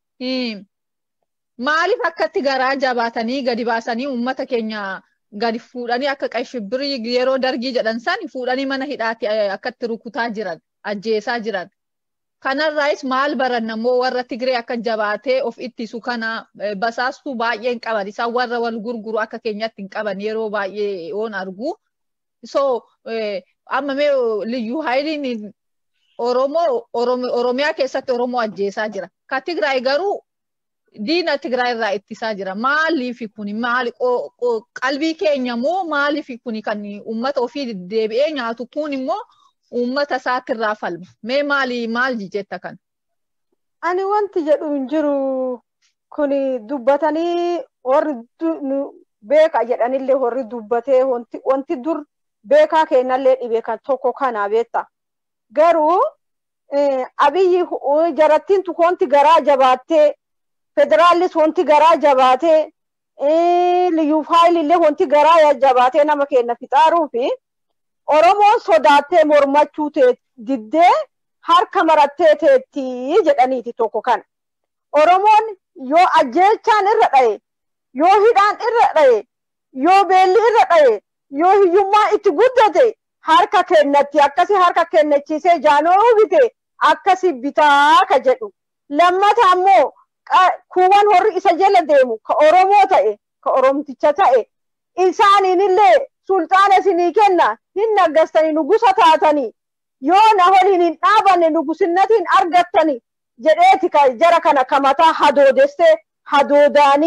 maaliif akkatti garaa jabaatanii gadi baasanii uummata keenya gadi fuudhanii akka qashibbirii yeroo dargii jedhan san fuudhanii mana hidhaatti akkatti rukutaa jiran ajjeesaa jiran. Kanarraayis maal baranna immoo warra Tigree akka jabaatee of ittisu kana basaastuu baay'een qaban isaan warra wal gurguru akka keenyatti hin qaban yeroo baay'ee oon argu. So amma mee liyyuu haayiliin Oromoo Oromiyaa keessatti Oromoo ajjeesaa jira. Ka Tigraay garuu diina Tigraay irraa ittisaa jira. Maaliif kuni maali qalbii keenya moo maaliif kuni kan uummata ofii deebi'ee nyaatu kun immoo uummata isaatirraa falma. Mee maali maal jetta kan? Ani wanti jedhu hin jiru kuni dubbatanii warri beeka jedhanillee warri dubbatee wanti dur beekaa kennallee dhibe kan tokko kana beetta. Garuu abiyyi jarattiin wanti garaa jabaattee federaallis wanti garaa jabaatee liyyuu faayilillee wanti garaa jabaatee nama kenna fixaaruu fi Oromoon sodaattee mormachuu diddee harka marattee teetti jedhaniiti tokko kan. Oromoon yoo ajjeechaan irra dhaye, yoo hidhaan irra dhaye, yoo beelli irra dhaye, yoo hiyyummaa itti guddate harka kennatti akkasi harka kennachiisee jaanoo bite akkasi bitaa ka jedhu. Lammata ammoo kuuwwan horri isa jala deemu ka Oromoo ta'e, ka Oromticha ta'e, isaaniinillee sulxaana isinii kenna hin naggastanii nugusa taatanii yoo na waliin hin dhaabanne nugusinnatiin argattanii jedheeti jara kana kamataa hadoodessee hadoodaanii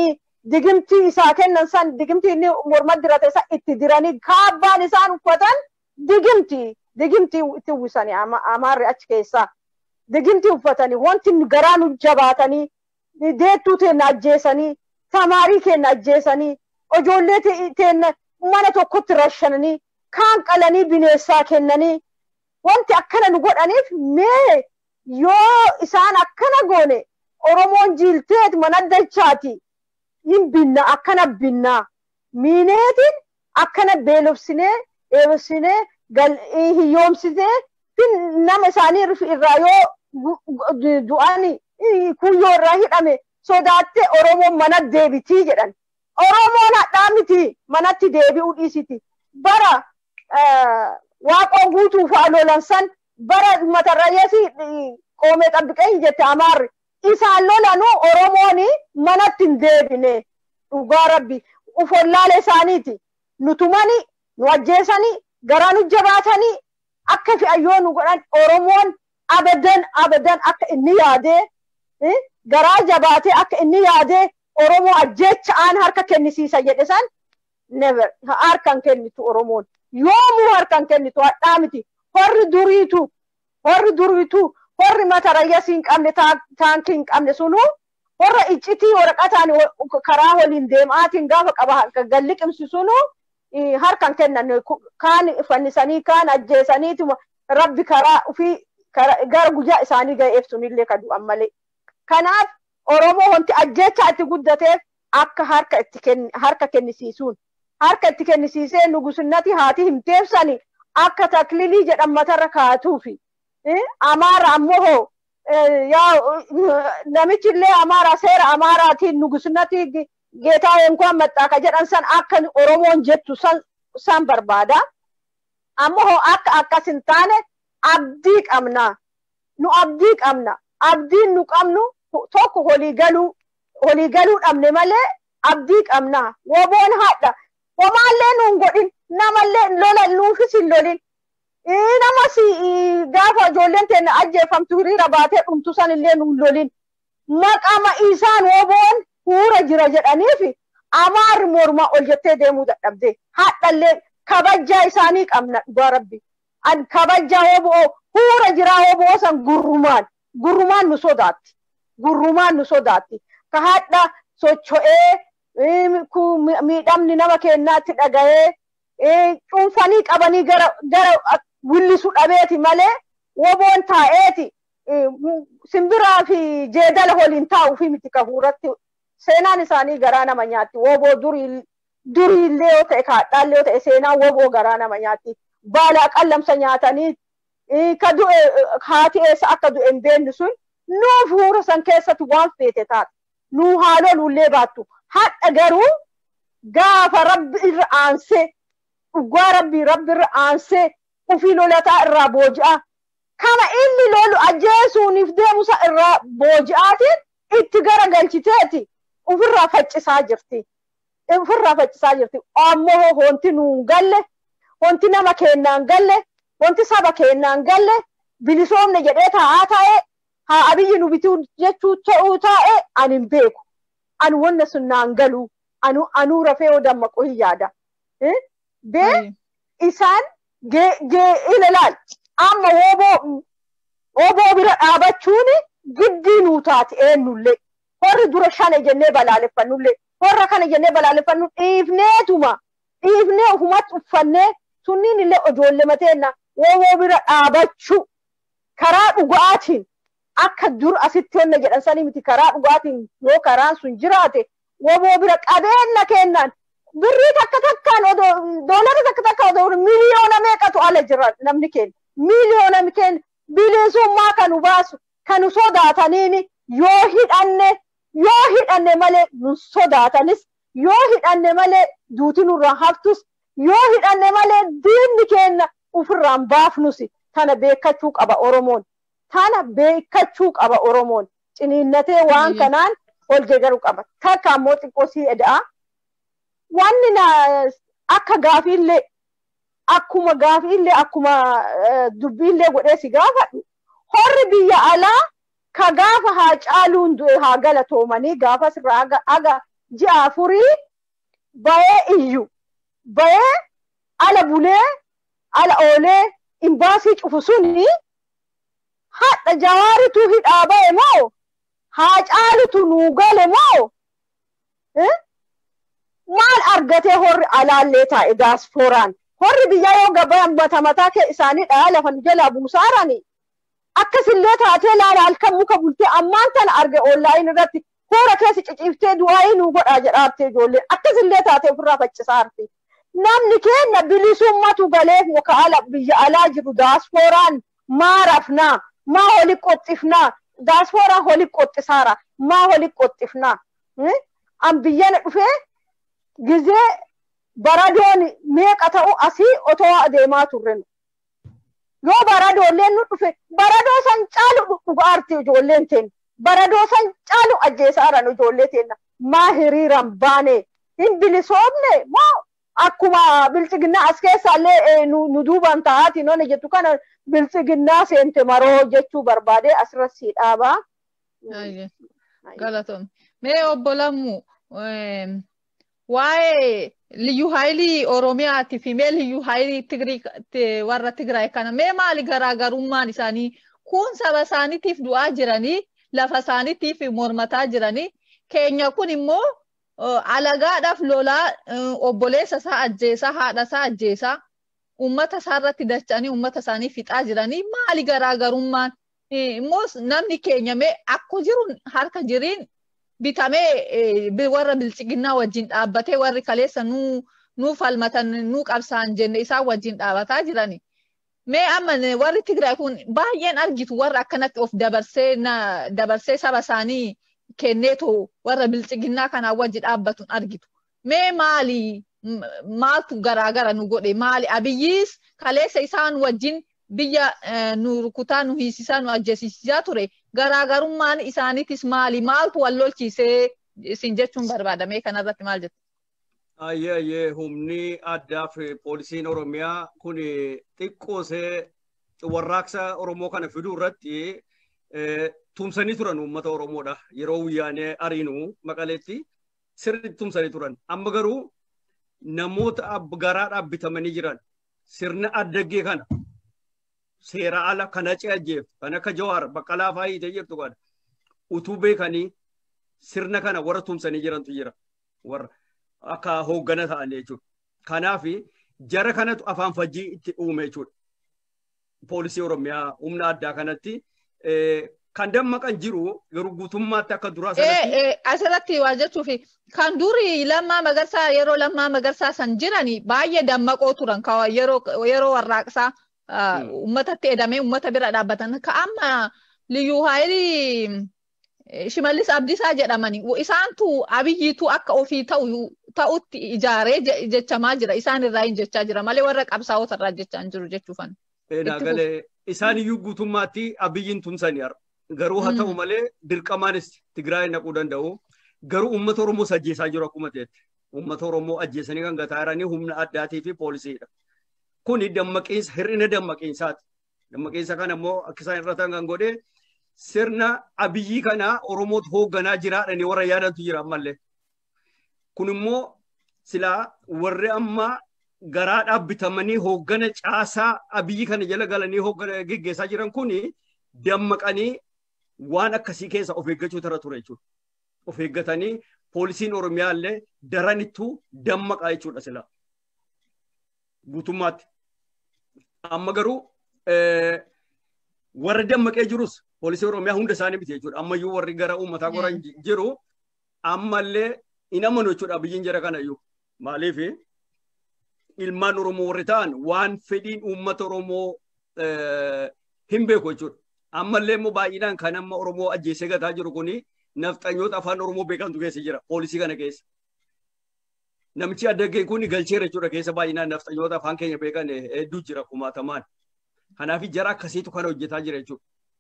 digimtii isaa kennan san digimtii inni morma dirate san itti diranii kaabbaan isaan uffatan digimtii digimtii itti uwwisanii amaarri achi keessaa digimtii uffatanii wanti garaa nu jabaatanii deettuu teenna ajjeesanii tamaarii keenna ajjeesanii ijoollee teenna mana tokkotti rashananii kaan qalanii bineessaa kennanii wanti akkana nu godhaniif mee yoo isaan akkana goone oromoon jiilteet mana dachaati hin binna akkana binnaa miineetiin akkana beelofsinee eebsinee hiyyoomsitee nama isaanii irraa yoo du'ani kuyyoo irraa hidhame sodaatte oromoon mana deebitii jedhan oromoon hadhaa miti manatti deebi'uu dhiisiti bara waaqoon guutuu fa'aa lolan san bara matarrayyasi qoomee xabbiqee hin jette amaarri isaan lolanuu oromoon manatti hin deebine dhugaa rabbi ufollaale isaaniiti nutumani nu ajjeesanii garaa nu jabaatanii akka fi'ayyoo nu godhan oromoon abadan abadan akka inni yaadee garaa jabaatee akka inni yaadee oromoo ajjeecha aan harka kennisiisa jedhe san never harkan kennitu oromoon yoomuu harkan kennitu hadhaa miti horri duriitu horri duriitu horri mata rayyasii hin qabne taankii hin qabne sunuu horra iccitii waraqataan karaa waliin deemaatiin gaafa qaba galliqimsi sunuu harkan kennan kaan fannisanii kaan ajjeesaniituma rabbi karaa ufii gara guyyaa isaanii ga'eef sunillee ka du'an malee. Kanaaf Oromoo wanti ajjeechaa itti guddateef akka harka itti harka kennisiisuun harka itti kennisiisee nugusinnati haati hin teebsani akka taklilii jedhan matarra kaa'atuufi. Amaara ammoo namichi illee amaara seera amaaraatiin nugusinnati geetaa yookaan maxxaaka jedhan san akka Oromoon jettu san barbaada. Ammoo akka akkas hin taane abdii qabna. Nu abdii qabna. Abdiin nu qabnu tokko walii galuu walii galuu dhabne malee abdii qabna. Woboon haadha. Homaallee nuun godhin namallee lola nuufis hin lolin. Namas gaafa ijoolleen teenya ajjeefamtu hiriira baatee dhumtu sanillee nuun lolin. Maqama isaan woboon huura jira jedhaniif amaarri mormaa ol jettee deemuu dadhabde. Haadhallee kabajaa isaanii qabna dhugaa rabbi. Kabajaa woboo huura jiraa woboo san gurrumaan. Gurrumaan nu sodaatti. Gurrumaan nu sodaatti. Ka haadha socho'ee miidhamni nama keenyaatti dhaga'ee cuunfanii qabanii gara gara willisu dhabeeti malee woboon taa'eeti simbiraa fi jeedala waliin taa'uu fi miti kahuuratti seenaan isaanii garaa nama nyaatti woboo durii duriillee yoo ta'e kaadhaallee yoo ta'e seenaan woboo garaa nama nyaatti baala qallamsa nyaatanii ka du'e haati eessa akka du'e hin beeknu sun nuuf huura san keessatti waan feete taate nuu haaloo lullee baattu hadha garuu gaafa rabbi irra aansee dhugaa rabbii rabbi irra aansee ufii lolataa irraa booji'a kama inni lolu ajjeesuuniif deemusa irraa booji'aatiin itti gara galchiteeti ofirraa faccisaa jirti. Ofirraa faccisaa jirti. Ammoo wanti nuun galle, wanti nama kennaan galle, wanti saba kennaan galle, bilisoomne jedhee taa'aa taa'ee haa abiyyi nu bituu jechuu ta'uu taa'ee ani hin beeku. Ani wanna sun naan galuu. Anu anuu rafee yoo dammaqu hin yaada. Bee isaan ilaalaal amma wooboo wooboo bira dhaabachuun giddii nuu taati eenyullee. Horri dura shane jennee balaaleffannullee. Horra kana jennee balaaleffannu dhiifneetuma. Dhiifnee ofumatti uffannee sunniin illee ijoollee mateenna wooboo bira dhaabachuu karaa dhugaatiin akka dur asitti honna jedhan sanii miti karaa dhugaatiin yoo karaan sun jiraate wooboo bira qabeenya kennaan birrii takka takkaan doolara takka takka odoo miliyoona meeqatu ala jira namni keenya miliyoona keenya bilisummaa kanu baasu kanu sodaataniin yoo hidhanne yoo hidhanne malee nu sodaatanis yoo hidhanne malee duuti nurraa haftus yoo hidhanne malee diinni keenya ofirraan baafnus tana beekachuu qaba Oromoon. Tana beekachuu qaba Oromoon. Ciniinnatee waan kanaan ol gegaruu qaba. Takka ammoo xiqqoo sii eda'a. Wanni na akka gaafiillee akkuma gaafiillee akkuma dubbiillee godhee si gaafadhu. Horri biyya alaa ka gaafa haa caaluun du'e haa galatoomanii gaafas irraa aga ji'a afurii bahee iyyu bahee ala bulee ala oolee imbaasii cufu suni hadha jawaaritu hidhaa bahe moo haa caalutu nuu gale moo maal argatee horri alaallee taa'e daasfooraan horri biyya yoo gabayan mata mataa kee isaanii dhaa lafa nu jalaa buusaarani akkasillee taatee laala halkan muka bultee ammaan tana arge oonlaayin irratti hoora keessa ciciiftee du'aayii nuu godhaa jedhaartee ijoolleen akkasillee taatee ofirraa faccisaarti. Namni keenya bilisummatu galeef muka ala biyya alaa jiru daasfooraan maa rafnaa maa holi qoxxifnaa daasfooraan holi qoxxisaara maa holi qoxxifnaa an biyyana dhufee gizee baradoon meeqa ta'u asii otoo adeemaa turre yoo baradoolleen nu dhufe baradoo san caalu dhugaarti ijoolleen teenya baradoo san caalu ajjeesaaran ijoollee teenya maa hiriiran baane hin bilisoomne moo akkuma bilchiginnaa as keessaallee nu duuban ta'aati nooni jettu kana bilchiginnaa seente maroo jechuu barbaade asirratti dhaabaa. Galatoon. Mee obbo Lammu waa'ee liyyu haayilii Oromiyaatii fi mee liyyu haayilii warra Tigraay kana mee maali garaagarummaan isaanii kun saba isaaniitiif du'aa jiranii lafa isaaniitiif mormataa jiranii keenya kun immoo alagaadhaaf lolaa obboleessa isaa ajjeesaa haadha isaa ajjeesaa uummata isaa irratti dacha'anii uummata isaanii fixaa jiranii maali garaagarummaan immoo namni keenya mee akko jiru harka jiriin bitamee warra bilchiginnaa wajjin dhaabbatee warri kaleessa nuu nuu falmatan nuu qabsaan jenne isaan wajjin dhaabataa jirani. Mee amma warri Tigraay kun baay'een argitu warra akkanatti of dabarsee dabarsee saba isaanii kenneetu warra bilchiginnaa kanaa wajji dhaabbatuun argitu. Mee maali maaltu garaagara nu godhe maali abiyyiis kaleessa isaan wajjin biyya nu rukutaa nu hiisisaa nu ajjeesisaa ture garaagarummaan isaaniitis maali maaltu wal lolchiisee isin jechuun barbaadame kanarratti maal jettu? Ayyee ayyee humni addaa fi poolisiin Oromiyaa kun xiqqoosee warraaqsa Oromoo kana fiduu irratti tumsanii turan uummata Oromoodha. Yeroo wayyaanee ariinu maqaleetti sirriitti tumsanii turan. Amma garuu namoota garaadhaaf bitamanii jiran sirna addaggee kana seera ala kan acee ajjeef kan akka jawaar baqqalaa faayitee jirtu kana utuu beekanii sirna kana warra tumsanii jirantu jira. Warra akka hooggana ta'an jechuudha. Kanaaf jara kanatu afaan fajjii itti uume jechuudha. Poolisii Oromiyaa humna addaa kanatti kan dammaqan jiru garuu guutummaatti akka duraa sanatti. Asirratti waa jechuuf kan duri lammaa magarsaa yeroo lammaa magarsaa san jirani baay'ee dammaqoo turan yeroo warraaqsaa uummatatti edamee uummata bira dhaabbatan ka amma liyyuu haayilii shimallis abdiisaa jedhamani isaantu abiyyiitu akka ofii ta'u ta'utti ijaaree jechamaa jira isaan irraa hin jechaa jira malee warra qabsaa'ota irraa jechaa hin jiru jechuufan. Galee isaan iyyuu guutummaatti abiyyiin tumsanii har'a. Garuu haa ta'u malee dirqamaanis Tigraay naquu danda'u. Garuu uummata Oromoo ajjeesaa jiru akkuma ta'etti. Uummata Oromoo ajjeesanii kan gataa jiranii humna addaatii fi poolisiidha. Kuni dammaqiinsa hir'ina dammaqiinsaati. Dammaqiinsa kana immoo akka isaan irra ta'an kan godhe sirna abiyyii kana Oromootu hoogganaa jiraadhanii warra yaadantu jira ammallee. Kun immoo silaa warri amma garaadhaaf bitamanii hooggana caasaa abiyyi kana jala galanii hooggana geggeessaa jiran kuni dammaqanii waan akkasii keessa of eeggachuu tara ture jechuudha. Of eeggatanii poolisiin Oromiyaa illee daranittuu dammaqaa jechuudha silaa. Guutummaatti. Amma garuu warra dammaqee jirus poolisii Oromiyaa hunda isaanii miti jechuudha. Ammayyuu warri gara uummataa qoran jiru ammallee hin amanu jechuudha biyyiin jara kana iyyuu. Maaliif ilmaan Oromoo warri ta'an waan fedhiin uummata Oromoo hin beeku jechuudha. Ammallee immoo baay'inaan kan amma Oromoo ajjeesee gataa jiru kuni nafxanyoota afaan Oromoo beekantu keessa jira poolisii kana keessa. Namichi addaggee kun galcheera jechuudha keessa baay'inaan nafxanyoota afaan keenya beekan hedduu jira kumaatamaan. Kanaaf jara akkasiitu kana hojjetaa jira jechuudha.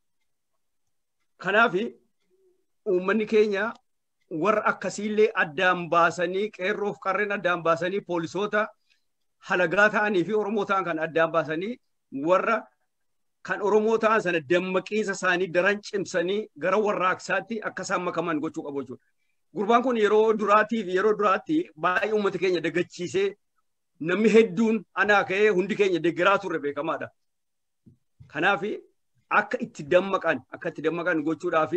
Kanaaf uummanni keenya warra akkasiillee addaan baasanii qeerroof qarreen addaan baasanii poolisoota halagaa ta'anii fi Oromoo ta'an kan addaan baasanii warra kan Oromoo ta'an sana dammaqiinsa isaanii daran cimsanii gara warraaqsaatti akka isaan makaman gochuu qabu jechuudha. Gurbaan kun yeroo duraatiif yeroo duraatti baay'ee uummata keenya daggachiisee namni hedduun anaa ka'ee hundi keenya deeggaraa turre beekamaadha. Kanaaf akka itti dammaqan akka itti dammaqan gochuudhaaf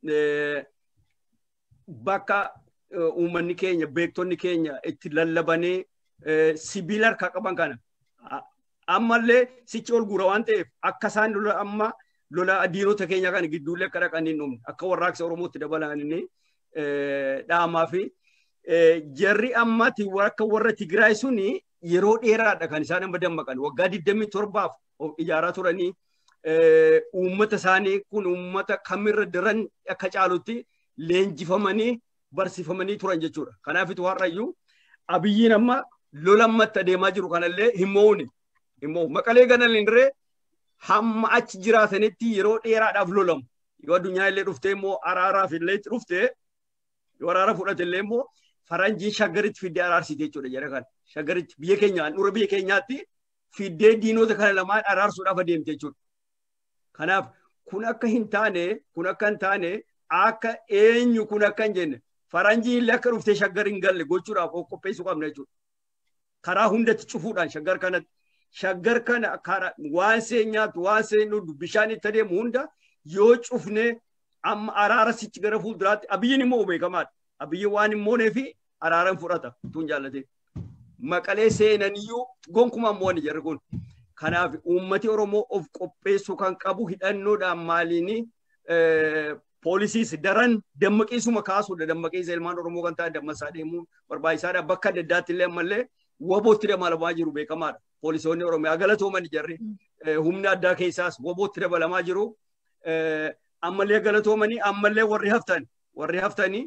bakka uummanni keenya beektonni keenya itti lallabanii sibiila harkaa qaban kana ammallee sichi ol guura waan ta'eef akka isaan lola amma lola diinota keenya kana gidduullee akka dhaqanii hin dhumne akka warraaqsa Oromootti dabalanii dhaamaa fi jarri ammati akka warra Tigraay suni yeroo dheeraadha kan isaan amma dammaqan waggaa 27 ijaaraa turanii uummata isaanii kun uummata kamirra daran akka caalutti leenjifamanii barsiifamanii turan jechuudha. Kanaafitu har'ayyuu abiyyiin amma lola ammatti adeemaa jiru kanallee hin mo'uuni. Immoo maqalee ganallee hamma achi jiraatanitti yeroo dheeraadhaaf lolamu. Yoo addunyaa illee dhuftee immoo araaraaf illee dhuftee yoo araara fudhate illee immoo faranjiin shaggaritti fiddee araarsite jechuudha jedha kan. Shaggaritti biyya keenya handhuura biyya keenyaatti fiddee diinota kana lamaan araarsuudhaaf adeemte jechuudha. Kanaaf kun akka hin taane kun akka hin taane akka eenyu kun akka hin jenne faranjiin illee akka dhuftee shaggar hin galle gochuudhaaf qopheessuu qabna jechuudha. Karaa hundatti cufuudhaan shaggar kanatti shaggar kana waan seen nyaatu waan seen dhugdu bishaan itti adeemu hunda yoo cufne amma araara sichi gara fuulduraatti abiyyiin immoo beekamaadha. Abiyyiin waan hin moonee fi araaran fudhata tun jaallatee. Maqalee seenaniyyuu gonkumaan mo'ani jarri kun. Kanaaf uummati Oromoo of qopheessuu kan qabu hidhannoodhaan maaliini poolisiis daran dammaqiisuma kaasuudha. Dammaqiisa ilmaan Oromoo kan ta'an dammasaa deemuun barbaachisaadha. Bakka adda addaatti illee ammallee wabootti dabalamaa jiru beekamaadha. Poolisoonni Oromiyaa galatooman jarri humna addaa keessaas wabootti dabalamaa jiru. Ammallee galatoomanii ammallee warri haftan warri haftanii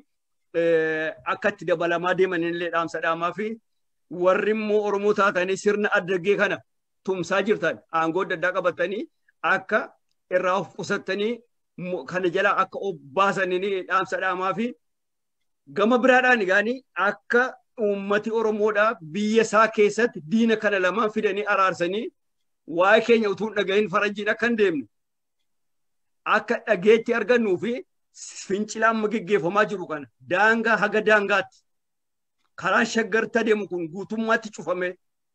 akka itti dabalamaa deeman illee dhaamsa dhaamaa fi warri immoo Oromoo taatanii sirna addaggee kana tumsaa jirtan aangoo adda addaa qabatanii akka irraa of qusattanii kana jala akka of baasanii dhaamsa dhaamaa fi gama biraadhaan gaanii akka uummati Oromoodhaa biyya isaa keessatti diina kana lamaan fidanii araarsanii waa'ee keenya utuu hin dhagahin faranjiin akka hin deemne akka dhageetti argannuu fi fincila amma geggeeffamaa jiru kana daangaa haga daangaatti karaan shaggarta deemu kun guutummaatti cufamee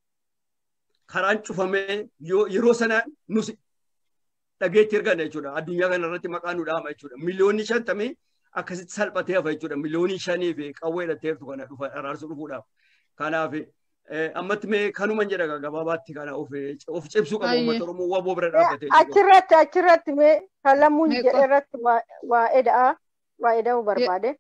karaan cufamee yeroo sana nus dhageetti arganna jechuudha. Addunyaa kana irratti maqaa nu dhaama jechuudha. Miliyoonni shantamii akkasitti salphatee hafa jechuudha. Miliyoonii shanii fi qawwee hidhatteertu kana dhufa araarsu dhufuudhaaf. Kanaaf ammatti mee kanuma jedha gabaabaatti kana of cibsuu qabu uummata Oromoo waboo bira dhaabbatee. Achirratti achirratti mee kan lammuun jedhe irratti waa eda'aa waa eda'uu barbaade.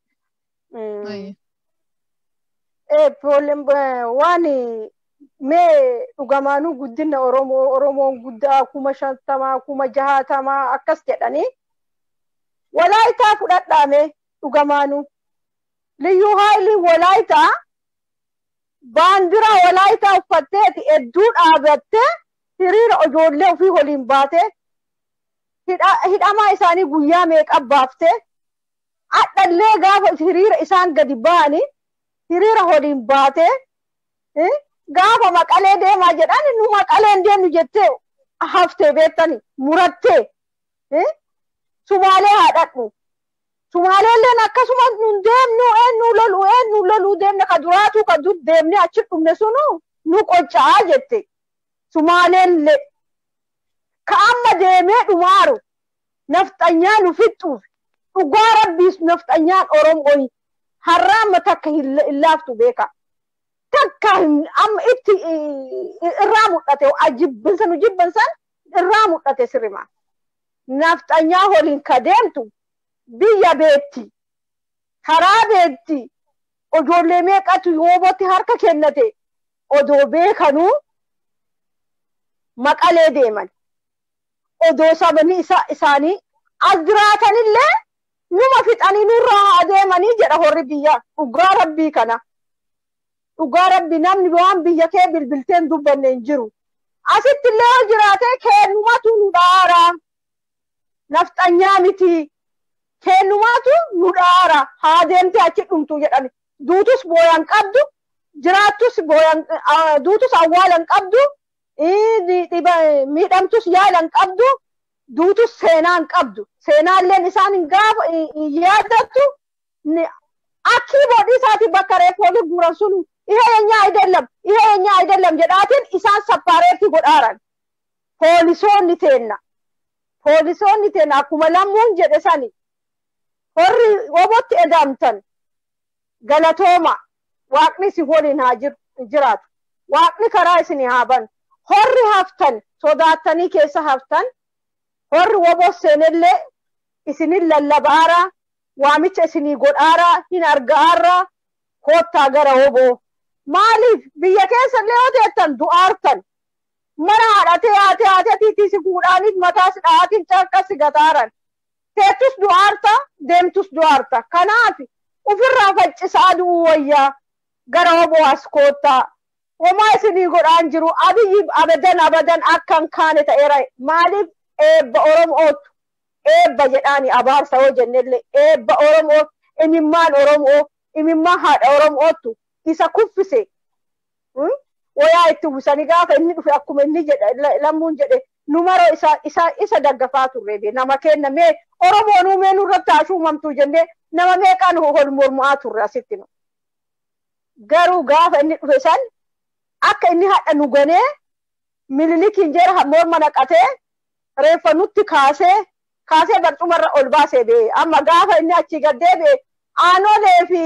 Waan mee dhugamaanuu guddina Oromoo Oromoon guddaa kuma shantamaa kuma jahaatamaa akkas jedhanii walaayitaa fudhadhaame dhugamaanuu liyyuu haayilii walaayitaa baandiraa walaayitaa uffatteeti hedduu dhaabattee hiriira ijoollee ofii waliin baatee hidhamaa isaanii guyyaa meeqa baaftee adhallee gaafa hiriira isaan gadi ba'anii hiriira waliin baatee gaafa maqalee deemaa jedhan nu maqaleen deemnu jettee haftee beektani murattee sumaalee haadhadhu sumaaleelleen akkasuma nun deemnu eenyu lolu eenyu loluu deemne ka duraatu ka dur deemne achi dhumne sunu nu qocca'aa jette sumaaleellee ka amma deemee dhumaaru nafxanyaa nu fixxuuf dhugaa rabbiis nafxanyaan oromoo har'aamma takka hin laaftu beeka. takka amma itti irraa mul'ate jibbinsa nu jibbinsan irraa mul'ate sirrima. Nafxanyaa waliin ka deemtu biyya beetti, karaa beetti, ijoollee meeqatu yoobotti harka kennate odoo beekanuu maqalee deeman. Odoo sabni isaanii as jiraatanillee numa fixanii nurraa adeemanii jedha horri biyya dhugaa rabbii kana. dhugaa rabbi namni waan biyya kee bilbilteen dubbanne hin jiru. Asitti illee yoo jiraate kennumatu nu dhaara. Nafxanyaa miti. Kennumatu nu dhaara. Haa deemtee achi dhumtu jedhani. Duutus booyan qabdu. Jiraattus booyan duutus awwaalan qabdu. Miidhamtus yaalan qabdu. Duutus seenaan qabdu. Seenaalleen isaan hin gaafa hin yaadattu. kiiboodii isaati bakka reeffoonni guuran sun ihe የኛ አይደለም ይሄ የኛ አይደለም jedhaatiin isaan sappaareetti godhaaran poolisoonni teenna poolisoonni teenna akkuma lammuun jedhe sani horri wobotti edamtan galatooma waaqni isin waliin haa jiraatu waaqni karaa isin haa banu horri haftan sodaattanii keessa haftan horri woboo seenillee isinin lallabaara waamicha isinii godhaara hin arga'aarra koottaa gara woboo maaliif biyya keessa illee yoo teettan du'aartan mana haadhatee haatee haatee tiitiisi fuudhaaniif mataas dhahaatiin caqqasi gataaran teettus du'aarta deemtus du'aarta kanaaf ofirraa faccisaa du'uu wayyaa gara woboo as koottaa homaa isinii godhaan jiru abiyyi abadan abadan akkan kaane ta'eera maaliif eebba oromootu eebba jedhaani abaarsa yoo jennellee eebba oromoo imimmaan oromoo imimmaan haadha oromootu isa kuffise wayaa itti uwwisanii gaafa inni dhufe akkuma inni jedhe lammuun jedhe numaroo isa isa isa daggafaa turre be nama kenna mee oromoo nuumee nurratti haa shuumamtuu jennee nama meeqaan hol mormu'aa turre asitti nu garuu gaafa inni dhufe san akka inni hadha nu ganee mililikiin jeera morma naqatee reeffa nutti kaasee kaasee barcumarra ol baasee bee amma gaafa inni achi gaddee bee aanolee fi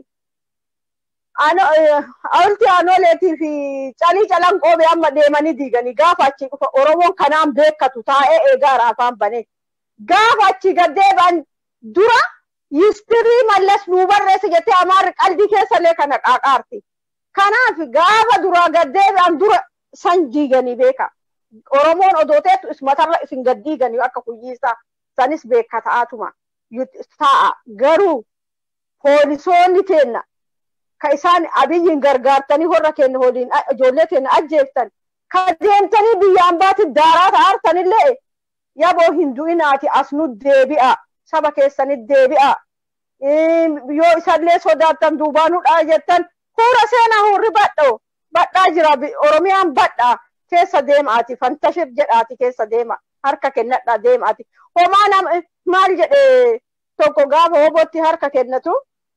hawulti aanoleetii fi calii calanqoo bee amma deemanii diiganii gaafa achi dhufa oromoon kanaan beekatu taa'ee eegaara afaan banee gaafa achi gaddee ban dura yistirii mallas nuu barreesse jettee amaarri qalbii keessallee kana qaaqaarti kanaaf gaafa duraa gaddee ban dura san diiganii beeka oromoon odooteetu ismatarra isin gaddiiganii akka kuyyiisaa sanis beeka ta'atuma ta'a garuu poolisoonni teenna ka isaan abiyyiin gargaartanii horra keenya waliin ijoollee keenya ajjeeftan ka deemtanii biyyaan baati daaraa ta'artanillee yaboo hin du'inaati as nu deebi'a saba keessanit deebi'a yoo isallee sodaattan duubaanudhaa jettan huura seenaa hurri badho badhaa jira oromiyaan badhaa keessa deemaati fantashir jedhaati keessa deema harka kennadhaa deemaati homaa nama maal jedhe tokko gaafa hobotti harka kennatu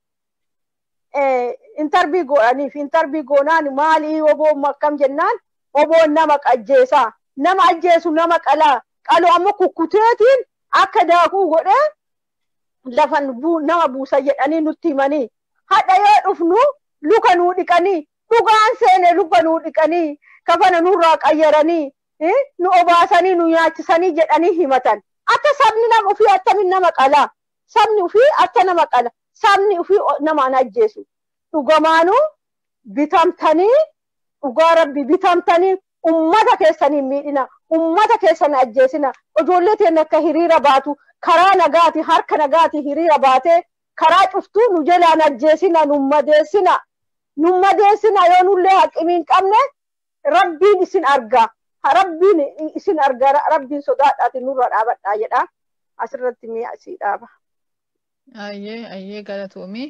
intarbii godhaniif intarbii goonaan maalii hoboon akkam jennaan hoboon nama ajjeesaa nama ajjeesu nama qalaa qalu ammoo kukkuteetiin akka daakuu godhee lafan nama buusa jedhanii nutti himanii hadha yoo dhufnu luka nuu dhiqanii dhugaan seene luka nuu dhiqanii kafana nurraa qayyaranii nu obaasanii nu nyaachisanii jedhanii himatan akka sabni nama ofii attamin nama qalaa sabni ofii akka nama qala sabni ofii namaan ajjeesu dhugamaanuu bitamtanii dhugaa rabbi bitamtanii ummata keessanii miidhina ummata keessan ajjeesina ijoollee teenya akka hiriira baatu karaa nagaati harka nagaati hiriira baatee karaa cuftuu nu jalaan ajjeesina nu madeessina nu madeessina yoo nullee haqimiin qabne rabbiin isin argaa rabbiin isin argaa rabbiin sodaadhaati nurra dhaabadhaa jedha asirratti mi'a asii dhaaba. Ayyee ayyee galatoomii.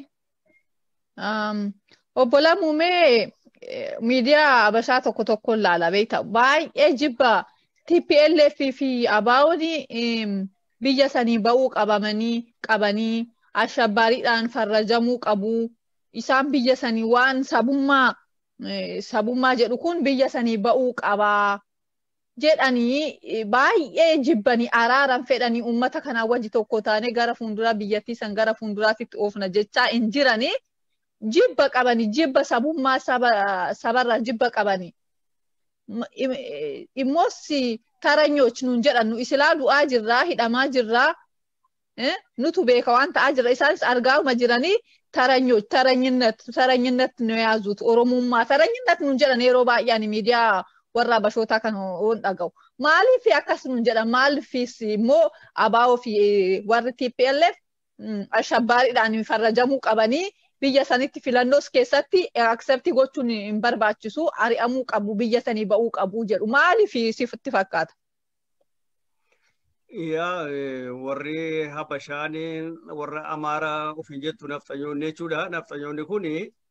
Obbo Lamuumee miidiyaa Habashaa tokko tokko ilaala beekta. Baay'ee jibba TPLF fi ABO'n biyya sanii ba'uu qabamanii qabanii ashabbaariidhaan farrajamuu qabu. Isaan biyya sanii waan sabummaa sabummaa jedhu kun biyya sanii ba'uu qabaa. jedhanii baay'ee jibbanii araaran fedhanii uummata kanaa wajji tokko taane gara fuulduraa biyyattii san gara fuulduraatti oofna jechaa hin jiranii jibba qabanii jibba sabummaa sabarraa jibba qabanii. Immoos taranyoች nuun jedhan nu isilaa du'aa jirraa hidhamaa jirraa nutu beeka waan ta'aa jira isaanis argaama jiranii taranyoች taranyinnet taranyinnet nu yaazuut oromummaa taranyinnet nuun jedhan yeroo baay'een miidiyaa warra Habashootaa kan hoon dhaga'u. Maaliif akkas nuun jedhan maaliifis immoo ABO fi warri TPLF ashabbaariidhaan farrajamuu qabanii biyya sanitti filannoos keessatti akseptii gochuun hin barbaachisu ari'amuu qabu biyya sanii ba'uu qabu jedhu maaliif sitti fakkaata? Yaa warri Habashaan warra Amaaraa ofiin jettu nafxanyoonni jechuudha. Nafxanyoonni kuni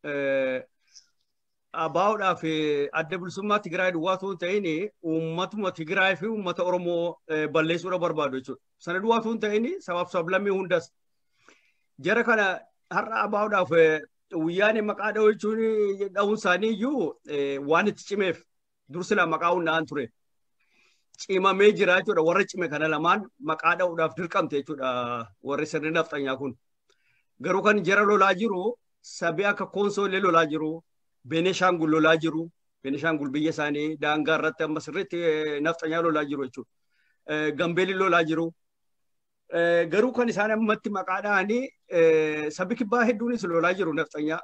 ABO'dhaaf adda bilisummaa Tigraay duwwaa osoo hin ta'in uummatuma Tigraay fi uummata Oromoo balleessuudha barbaadu jechuudha. Sana duwwaa osoo hin ta'in sabaaf sablammii hundas. Jara kana har'a abaa'uudhaaf guyyaan maqaa dha'uu jechuun dha'uun isaanii iyyuu waan itti cimeef dursila maqaa hundaa'an ture. Cimamee jira jechuudha warra cime kana lamaan maqaa dha'uudhaaf dirqamte jechuudha warri sirni nafxanyaa kun. Garuu kan jara lolaa jiru sabii akka koonsoolee lolaa jiru Beneshaangul lolaa jiru Beneshaangul biyya isaanii daangaa irratti amma sirriitti nafxanyaa lolaa jiru jechuudha. Gambeelli lolaa jiru. Garuu kan isaan ammatti maqaa dha'anii sabi kibbaa hedduunis lolaa jiru nafxanyaa.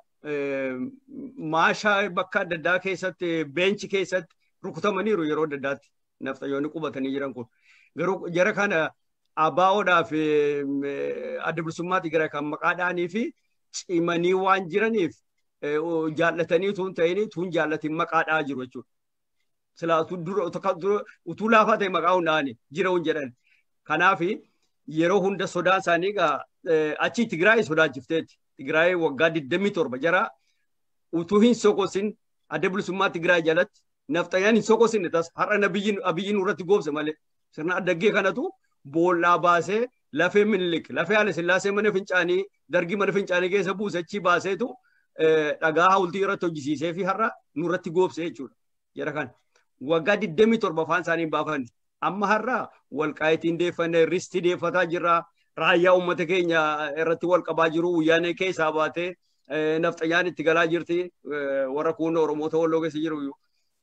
Maashaa bakka adda addaa keessatti beenchi keessatti rukutamaniiru yeroo adda addaatti nafxanyoonni qubatanii jiran kun. Garuu jara kana abaa'oodhaa fi adda bilisummaatti gara kan maqaa dha'anii fi cimanii waan jiraniif jaallatanii tun ta'anii tun jaallatiin maqaa dha'aa jiru jechuudha. Silaatu dura utuu laafaa ta'e maqaa hundaa'anii jira hun jedhan. Kanaaf yeroo hunda sodaan isaanii egaa achi Tigraay sodaachifteetti. Tigraay waggaa 27 jara utuu hin sokosin adda bilisummaa Tigraay jalatti nafxanyaan hin sokosinne tas har'a abiyyiin irratti goobse malee sirna addaggee kanatu boollaa baasee lafee minilik lafee haala sillaasee mana fincaanii dargii mana fincaanii keessa buuse achi baaseetu dhagaa hawultii irratti hojjisiisee fi har'a nurratti goobse jechuudha. Jara kana waggaa 27 afaan isaanii baafan amma har'a walqaayitiin deeffanne ristii deeffataa jirra raayyaa uummata keenya irratti wal qabaa jiru guyyaanee keessaa baatee nafxanyaan itti galaa jirti warra kun oromoota walloo keessa jiru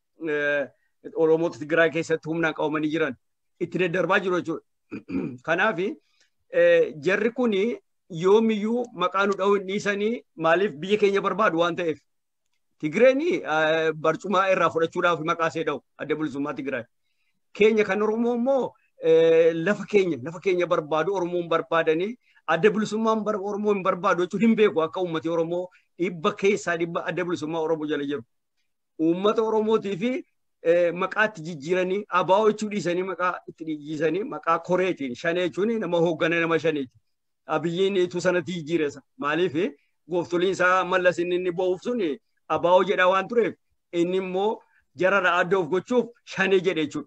oromoota Tigraay keessatti humnaan qabamanii jiran itti daddarbaa jiru jechuudha. Kanaaf jarri kun yoomiyyuu maqaa nu dha'uu hin dhiisanii maaliif biyya keenya barbaadu waan ta'eef. Tigreen barcumaa irraa fudhachuudhaaf maqaa ishee dha'u adda bilisummaa Tigraay. Keenya kan Oromoo immoo lafa keenya lafa keenya barbaadu Oromoon barbaadanii adda bilisummaan Oromoo hin barbaadu jechuun hin beeku akka uummati Oromoo dhibba keessaa dhibba adda bilisummaa Oromoo jala jiru. Uummata Oromootii fi maqaa itti jijjiiranii abaa'oo jechuu dhiisanii maqaa itti jijjiiranii maqaa koreetiin shanee jechuun nama hooggana nama shaneeti. Abiyyiin itu sanatti jijjiiressa. Maaliif gooftoliin isaa mallas inni inni bo'uuf sun abaa'oo jedhaa waan tureef inni immoo jarara adda of gochuuf shanee jedhe jechuudha.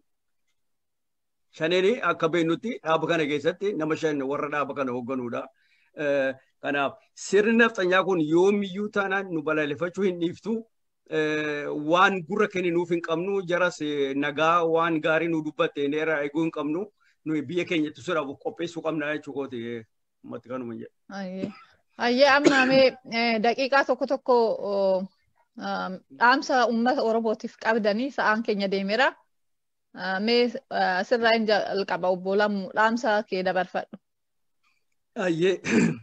Shaneen akka beeknutti dhaaba kana keessatti nama shan warra dhaaba kana hoogganuudha. Kanaaf sirni nafxanyaa kun yoomiyyuu taanaan nu balaaleffachuu hin dhiiftu. waan gurra kenninuuf hin qabnu jaras nagaa waan gaarii nu dubbatte neera eeguu hin qabnu nuyi biyya keenya ittisuudhaaf qopheessuu qabna jechuu kooti ummatti kanuma jedhe. Hayyee amma mee daqiiqaa tokko tokko dhaamsa uummata Oromootiif qabdanii sa'aan keenya deemeera. Mee sirraa hin jalqaba obbo Lammu dhaamsa kee dabarfadhu. Hayyee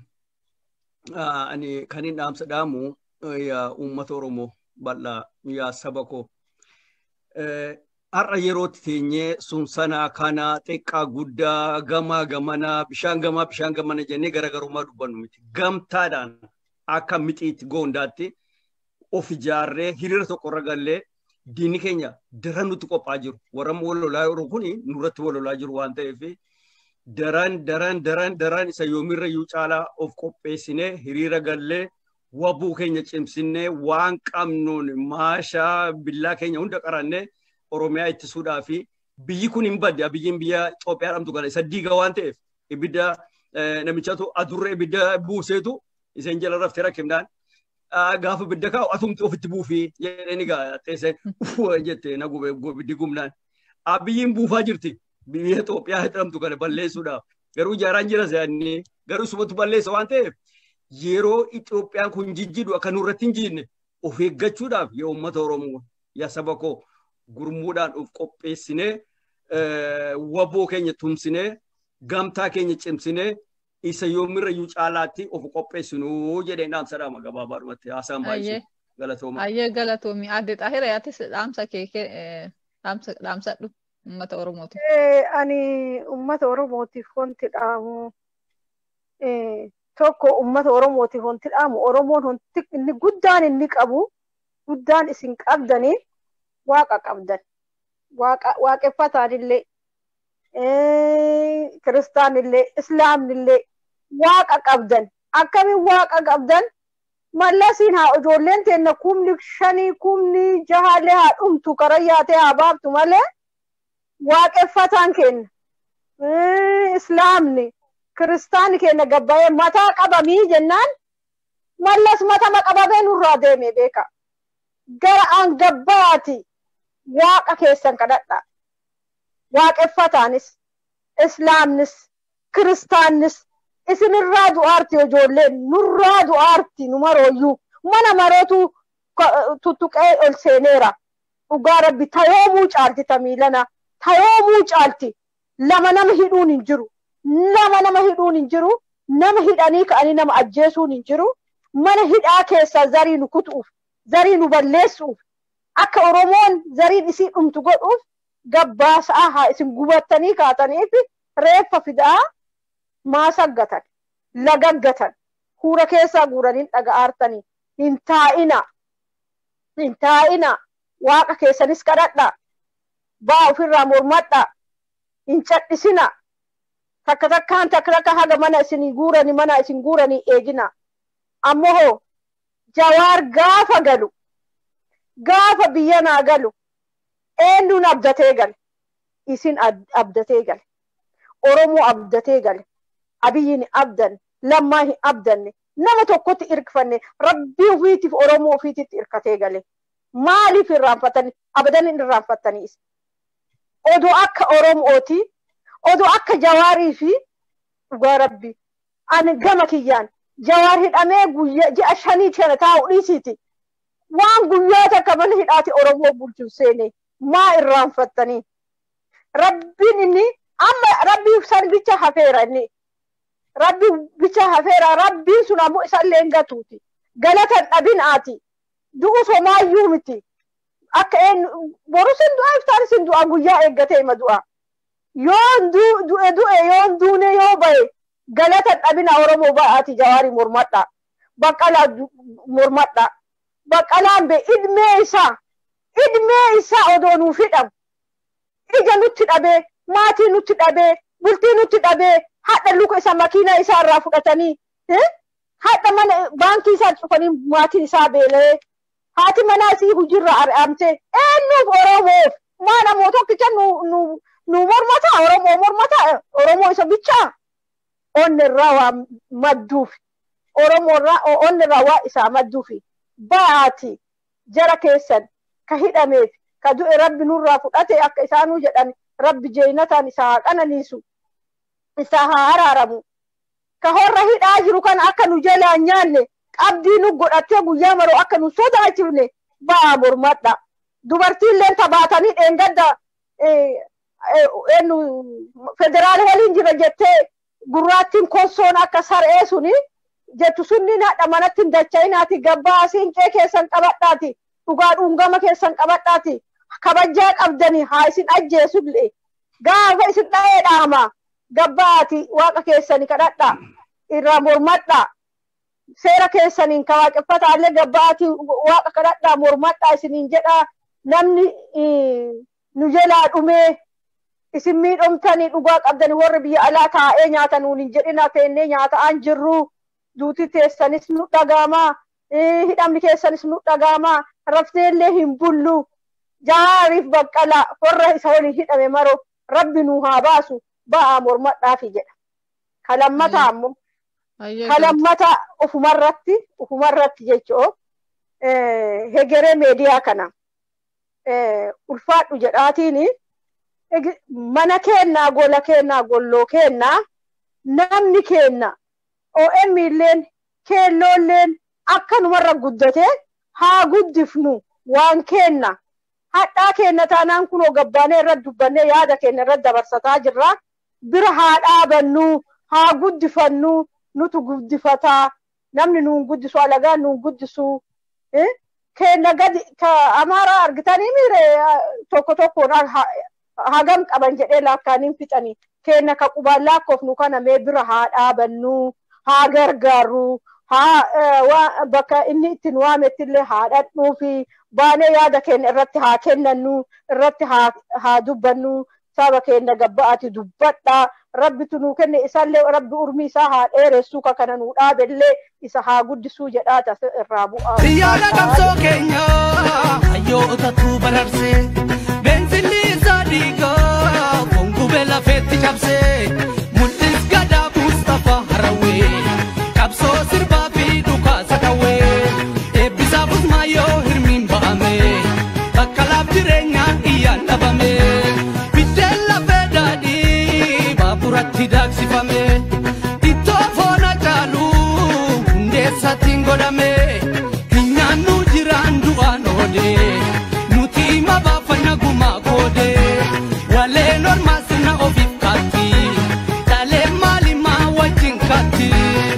ani kan hin dhaamsa dhaamu uummata Oromoo bal'aa yaa saba koo. Har'a yerootti teenyee sun sanaa kana xiqqaa guddaa gamaa gamanaa bishaan gamaa bishaan gamana jennee garaagarummaa dubbannu miti. Gamtaadhaan akka mixiitti goondaatti of ijaarree hiriira tokkorra gallee diinni keenya daran nutti qophaa jiru. Warra wal lolaa jiru kun nurratti wal lolaa jiru waan ta'eef daran daran daran daran isa yoomirra iyyuu caalaa of qopheessinee hiriira gallee wabuu keenya cimsinnee waan qabnuun maashaa billaa keenya hunda qarannee Oromiyaa ittisuudhaa fi biyyi kun hin badde biyyiin biyya Itoophiyaa dhamtu kana isa diiga waan ta'eef ibidda namichatu adurree ibidda buuseetu iseen jala raftee rakkifnaan gaafa ibidda kaa'u atumti ofitti buufii jedhanii gaa teessee jette na gube ibiddi gumnaan. Biyyiin buufaa jirti biyya Itoophiyaa jedhamtu kana balleessuudhaaf garuu ijaaraan jira se'anii garuu sumatu balleessa waan ta'eef yeroo Itoophiyaan kun jijjiidhu akka nurratti hin jiinne of eeggachuudhaaf yaa uummata Oromoo yaa saba koo gurmuudhaan of qopheessinee waboo keenya tumsinee gamtaa keenya cimsinee isa yoomirra iyyuu caalaatti of qopheessinuu jedheen dhaamsa dhaama gabaabaadhumatti haasaan baay'ee galatooma. Baay'ee galatoomi. Adde Xaahira yaatis dhaamsa kee dhaamsadhu uummata Oromootiif. Ani uummata Oromootiif wanti dhaamu tokko uummata Oromootiif wanti dhaamu Oromoon wanti inni guddaan inni qabu guddaan isin qabdanii waaqa qabdan. Waaqeffataanillee kiristaanillee islaamnillee waaqa qabdan. Akkamiin waaqa qabdan mallasiin haa ijoolleen teenna kumni shanii kumni jahaalee haa dhumtu karaa yaatee haa baaftu malee waaqeffataan kenna. Islaamni kiristaanni keenya gabbaa'ee mataa qabamii jennaan mallas matama qabamee nurraa deeme beeka gara angabbaati waaqa keessan kadhadha waaqeffataanis islaamnis kiristaannis isinirraa du'aarti ijoolleen nurraa du'aarti nu marooyyuu mana marootu tuttuqee ol seeneera dhugaa rabbi tayoomuu caalti tamiilana tayoomuu caalti lama nama hidhuun hin jiru nama nama hidhuun hin jiru nama hidhanii ka'anii nama ajjeesuun hin jiru mana hidhaa keessaa zarii nu kutuuf zarii nu balleessuuf akka oromoon zariin isii dhumtu godhuuf gabbaasaa haa isin gubattanii kaataniif reeffa fidaa maasaggatan lagaggatan huura keessaa guuraniin dhaga'aartanii hin taa'ina hin taa'ina waaqa keessanis kadhadha baa ofirraa mormadha hin cadhisina takka takkaan takka takka haga mana isin guurani mana isin guuranii eegina ammoo hoo jawaar gaafa galu gaafa biyya naa galu eenyuun abdatee gale isin abdatee gale oromoo abdatee gale abiyyiin abdan lammaa hin abdanne nama tokkotti irkifanne rabbii ofiitiif oromoo ofiititti irkatee gale maaliif irraanfatanii abadan hin irraanfattaniis odoo akka oromooti odoo akka jawaarii fi dhugaa rabbi ani gama kiyyaan jawaar hidhamee guyyaa ji'a shanii kana taa'u dhiisiiti waan guyyaa takka mana hidhaati oromoo bulchuuf seene maa irraanfattanii rabbiin inni amma rabbii san bicha hafeera inni rabbi bicha hafeera rabbiin sun ammoo isallee hin gatuuti galatan dhabinaati du'u somaayyuu miti akka een boru sin du'a iftaan sin du'a guyyaa eeggatee ima du'a yoon du'e du'e yoon duune yoo baye galatan dhabina oromoo ba'aati jawaari mormadha baqqalaa mormadha baqqalaan be idmee isaa idmee isaa odoo nuuf hidhamu ija nutti dhabee maatii nutti dhabee bultii nutti dhabee hadha luka isa makiinaa isaa irraa fudhatanii hadha mana baankii isaa cufanii maatiin isaa beela'ee haati manaa isii hojiirra ari'amte eenyuuf oromoof maa namoo tokkicha nu nu nu mormata oromoo mormata oromoo isa bichaa onni irraa waa madduuf oromoo irraa onni irraa waa isaa madduufi ba'aati jara keessan ka hidhameef ka du'e rabbi nurraa fudhate akka isaanuu jedhan rabbi jeenataan isaa haa qananiisu isaa haa araaramu ka horra hidhaa jiru kana akka nu jalaa nyaanne qabdii nu godhattee guyyaa maroo akka nu sodaachifne ba'aa mormadha dubartiilleen tabaatanii dheengadda federaal waliin jira jettee gurraattiin kossoon akka sar'ee suni jettu sunniin hadha manatti hin dacha'inaati gabbaa siinqee keessan qabadhaati dhugaa dhungama keessan qabadhaati kabajaa qabdanii haa isin ajjeesullee gaafa isin dha'ee dhaama gabbaati waaqa keessani kadhadha irraa mormadha seera keessaniin ka waaqeffataallee gabbaati waaqa kadhadha mormadha isiniin jedha namni nu jalaa dhumee isin miidhamtanii dhugaa qabdanii warri biyya alaa taa'ee nyaata nuun hin jedhina teennee nyaataan jirru duuti teessanis nu dhagaamaa hidhamni keessanis nu dhagaamaa rafteellee hin bullu jaariif baqqala warra isa waliin hidhame maroo rabbi nu haa baasu ba'aa mormadhaafi jedha kalammata ammoo kalammata ufumarratti ufumarratti jechoo hegeree meediyaa kana ulfaadhu jedhaatiini mana kennaa gola kennaa golloo kennaa namni kenna OM illeen keelloolleen akkanumarra guddate haa guddifnu waan kenna hadhaa kenna taanaan kunoo gabbaanee irratti dubbannee yaada keenya irratti dabarsataa jirra bira haa dhaabannu haa guddifannu nutu guddifataa namni nuun guddisu alagaan nuun guddisu kenna gadi ka amaaraa argitanii miire tokko tokkoon hagam qaban jedhee laakkaaniin fixanii kenna ka qubaan lakkoofnu kana mee bira haa dhaabannu haa gargaarru haa bakka inni ittiin waamettillee haa dhadhuu fi baanee yaada keenya irratti haa kennannu irratti haa dubbannu saba keenya gabba'ati dubbadha rabbitu nuu kenne isallee rabbi urmi isaa haa dheeressu ka kana nuu dhaabellee isa haa guddisuu jedhaa tas irraa bu'aa. Biyyoota qabsoo keenya hayyootatu bararsee beensilli isaa dhiigaa gongubee lafeetti cabsee mul'is gadaa Mustapha Harawee qabsoo sirbaa fi dhukaasa dhawaa. godhame ittoo foona caalu hundeessattiin godhame hin nyaannu jiraan du'aan oode nuti hima baafanna gumaa koode waleen ormaa sirna ofiif kaatti dhalee maalimaa wajjin kaatti.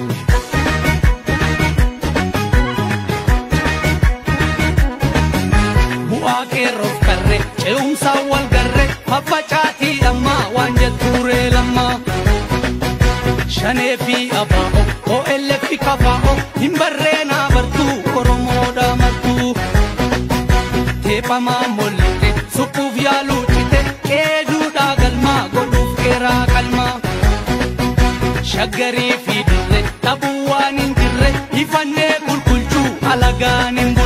bu'aa qeerroof karre ce'umsaan wal garre faffacaatii dhammaa waan jettuuree lammaa shanee fi abaa'o OLF fi kafaa'o hin barreenaa bartuu oromoodha martuu teephamaa mollite suphuuf yaaluu cite qeeduudhaa galmaa godhuuf qeeraa qalmaa shaggarii fi dirre dhabuu waan hin jirre ifannee qulqulchuu alagaan hin